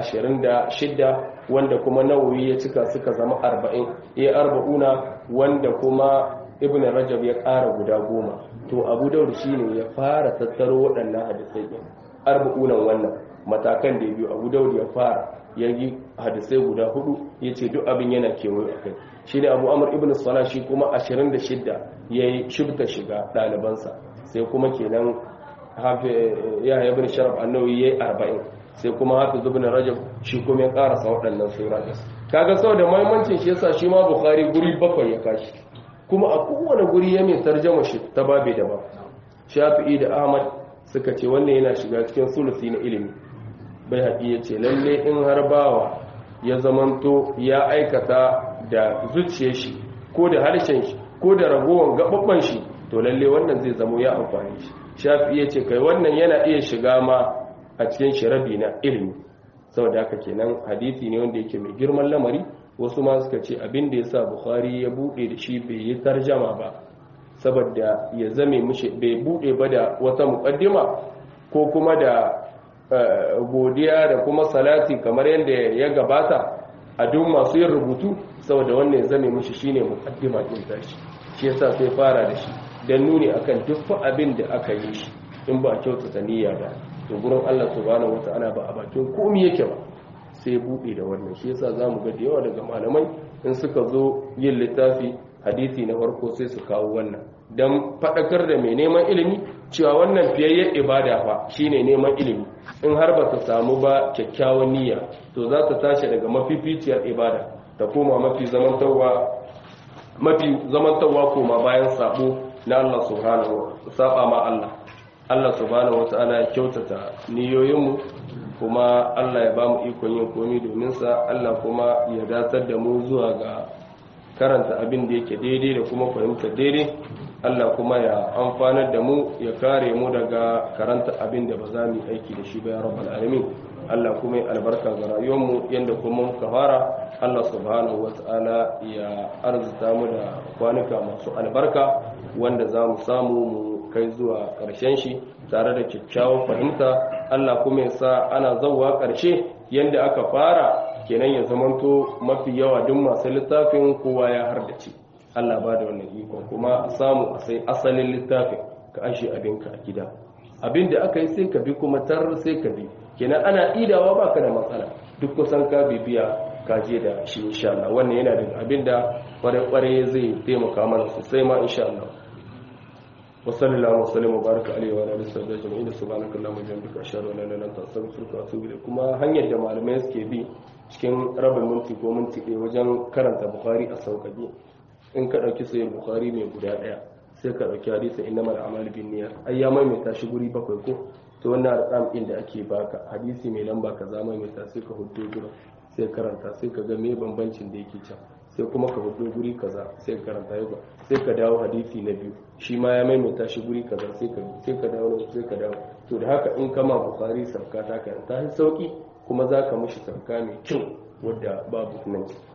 26 wanda kuma nawawi ya cika suka zama 40 ya arba'una wanda kuma ibn rajab ya ƙara guda goma to abu daud shine ya fara tattaro waɗannan hadisai din arba'unan wannan matakan da ya biyu abu daud ya fara ya yi hadisai guda hudu ya ce duk abin yana kewaye a kai shi ne abu amur ibn salah shi kuma 26 ya yi shibta shiga ɗalibansa sai kuma kenan ya ibn sharaf annawi ya yi 40 sai kuma hafi zubin rajab shi kuma ya karasa waɗannan sura kaga sau da mahimmancin shi yasa shi ma bukhari guri bakwai ya kashi kuma a kowane guri ya mai tarjama shi ta babe daban shafi'i da ahmad suka ce wannan yana shiga cikin sulusi na ilimi bai haƙi ya ce lalle in har bawa ya zamanto ya aikata da zuciyar shi ko da harshen shi ko da ragowar gaɓaɓɓen shi to lalle wannan zai zamo ya amfani shi shafi ya ce kai wannan yana iya shiga ma a cikin shirabi na ilimi saboda haka kenan hadisi ne wanda yake mai girman lamari wasu ma suka ce abin da ya sa bukhari ya buɗe da shi bai yi tarjama ba saboda ya zame mishi bai buɗe ba da wata muƙaddima ko kuma da godiya da kuma salati kamar yadda ya gabata a duk masu yin rubutu saboda wannan ya zame mishi shine muqaddima din tashi shi yasa sai fara da shi dan nuni akan duk abin da aka yi shi in ba kyautata niyya ba to gurin Allah subhanahu wataala ba a bakin komai yake ba sai bude da wannan shi yasa zamu ga da yawa daga malamai in suka zo yin littafi hadisi na farko sai su kawo wannan dan fadakar da mai neman ilimi cewa wannan fiyayyen ibada fa shine neman ilimi in har ba ta samu ba kyakkyawan niyya to za ta tashi daga mafificiyar ibada ta koma mafi zamantawa mafi zamantawa koma bayan sabo na Allah subhanahu saba ma Allah Allah subhanahu wataala ya kyautata niyoyinmu kuma Allah ya bamu ikon yin komai domin sa Allah kuma ya datar da mu zuwa ga karanta abin da yake daidai da kuma fahimta daidai Allah kuma ya amfanar da mu ya kare mu daga karanta abin da ba za mu yi aiki da shi ba ya rabbal alamin Allah kuma ya albarka ga rayuwarmu yanda kuma muka fara Allah subhanahu wata'ala ya arzuta mu da kwanuka masu albarka wanda za mu samu mu kai zuwa ƙarshen shi tare da kyakkyawar fahimta Allah kuma ya sa ana zauwa ƙarshe yanda aka fara kenan ya zamanto mafi yawa duk masu littafin kowa ya hardace Allah ba da wannan ikon kuma samu a sai asalin littafin ka ashe abinka a gida abin da aka yi sai ka bi kuma tar sai ka bi kenan ana idawa baka da matsala duk kusan ka bibiya ka je da shi insha Allah wannan yana da abin da kware-kware zai taimaka mana sosai ma insha Allah wa sallallahu wa sallam wa baraka alaihi wa alihi wa jami'in subhanaka allahumma wa bihamdika ashhadu an la ilaha illa anta astaghfiruka wa atubu ilayk kuma hanyar da malamai suke bi cikin rabin minti ko minti ɗaya wajen karanta bukhari a sauƙaƙe in ka ɗauki sayin bukhari mai guda ɗaya sai ka ɗauki hadisin inna mal amal bin niyyat ai ya maimaita shi guri bakwai ko to wannan arqam din da ake baka hadisi mai lamba kaza maimaita sai ka hudo gura sai karanta sai ka ga me bambancin da yake can sai kuma ka hudo guri kaza sai ka karanta yau sai ka dawo hadisi na biyu shi ma ya maimaita shi guri kaza sai ka sai ka dawo sai ka dawo to da haka in kama bukhari sarka ta karanta sauki kuma za ka mushi sarka mai kyau wadda babu nan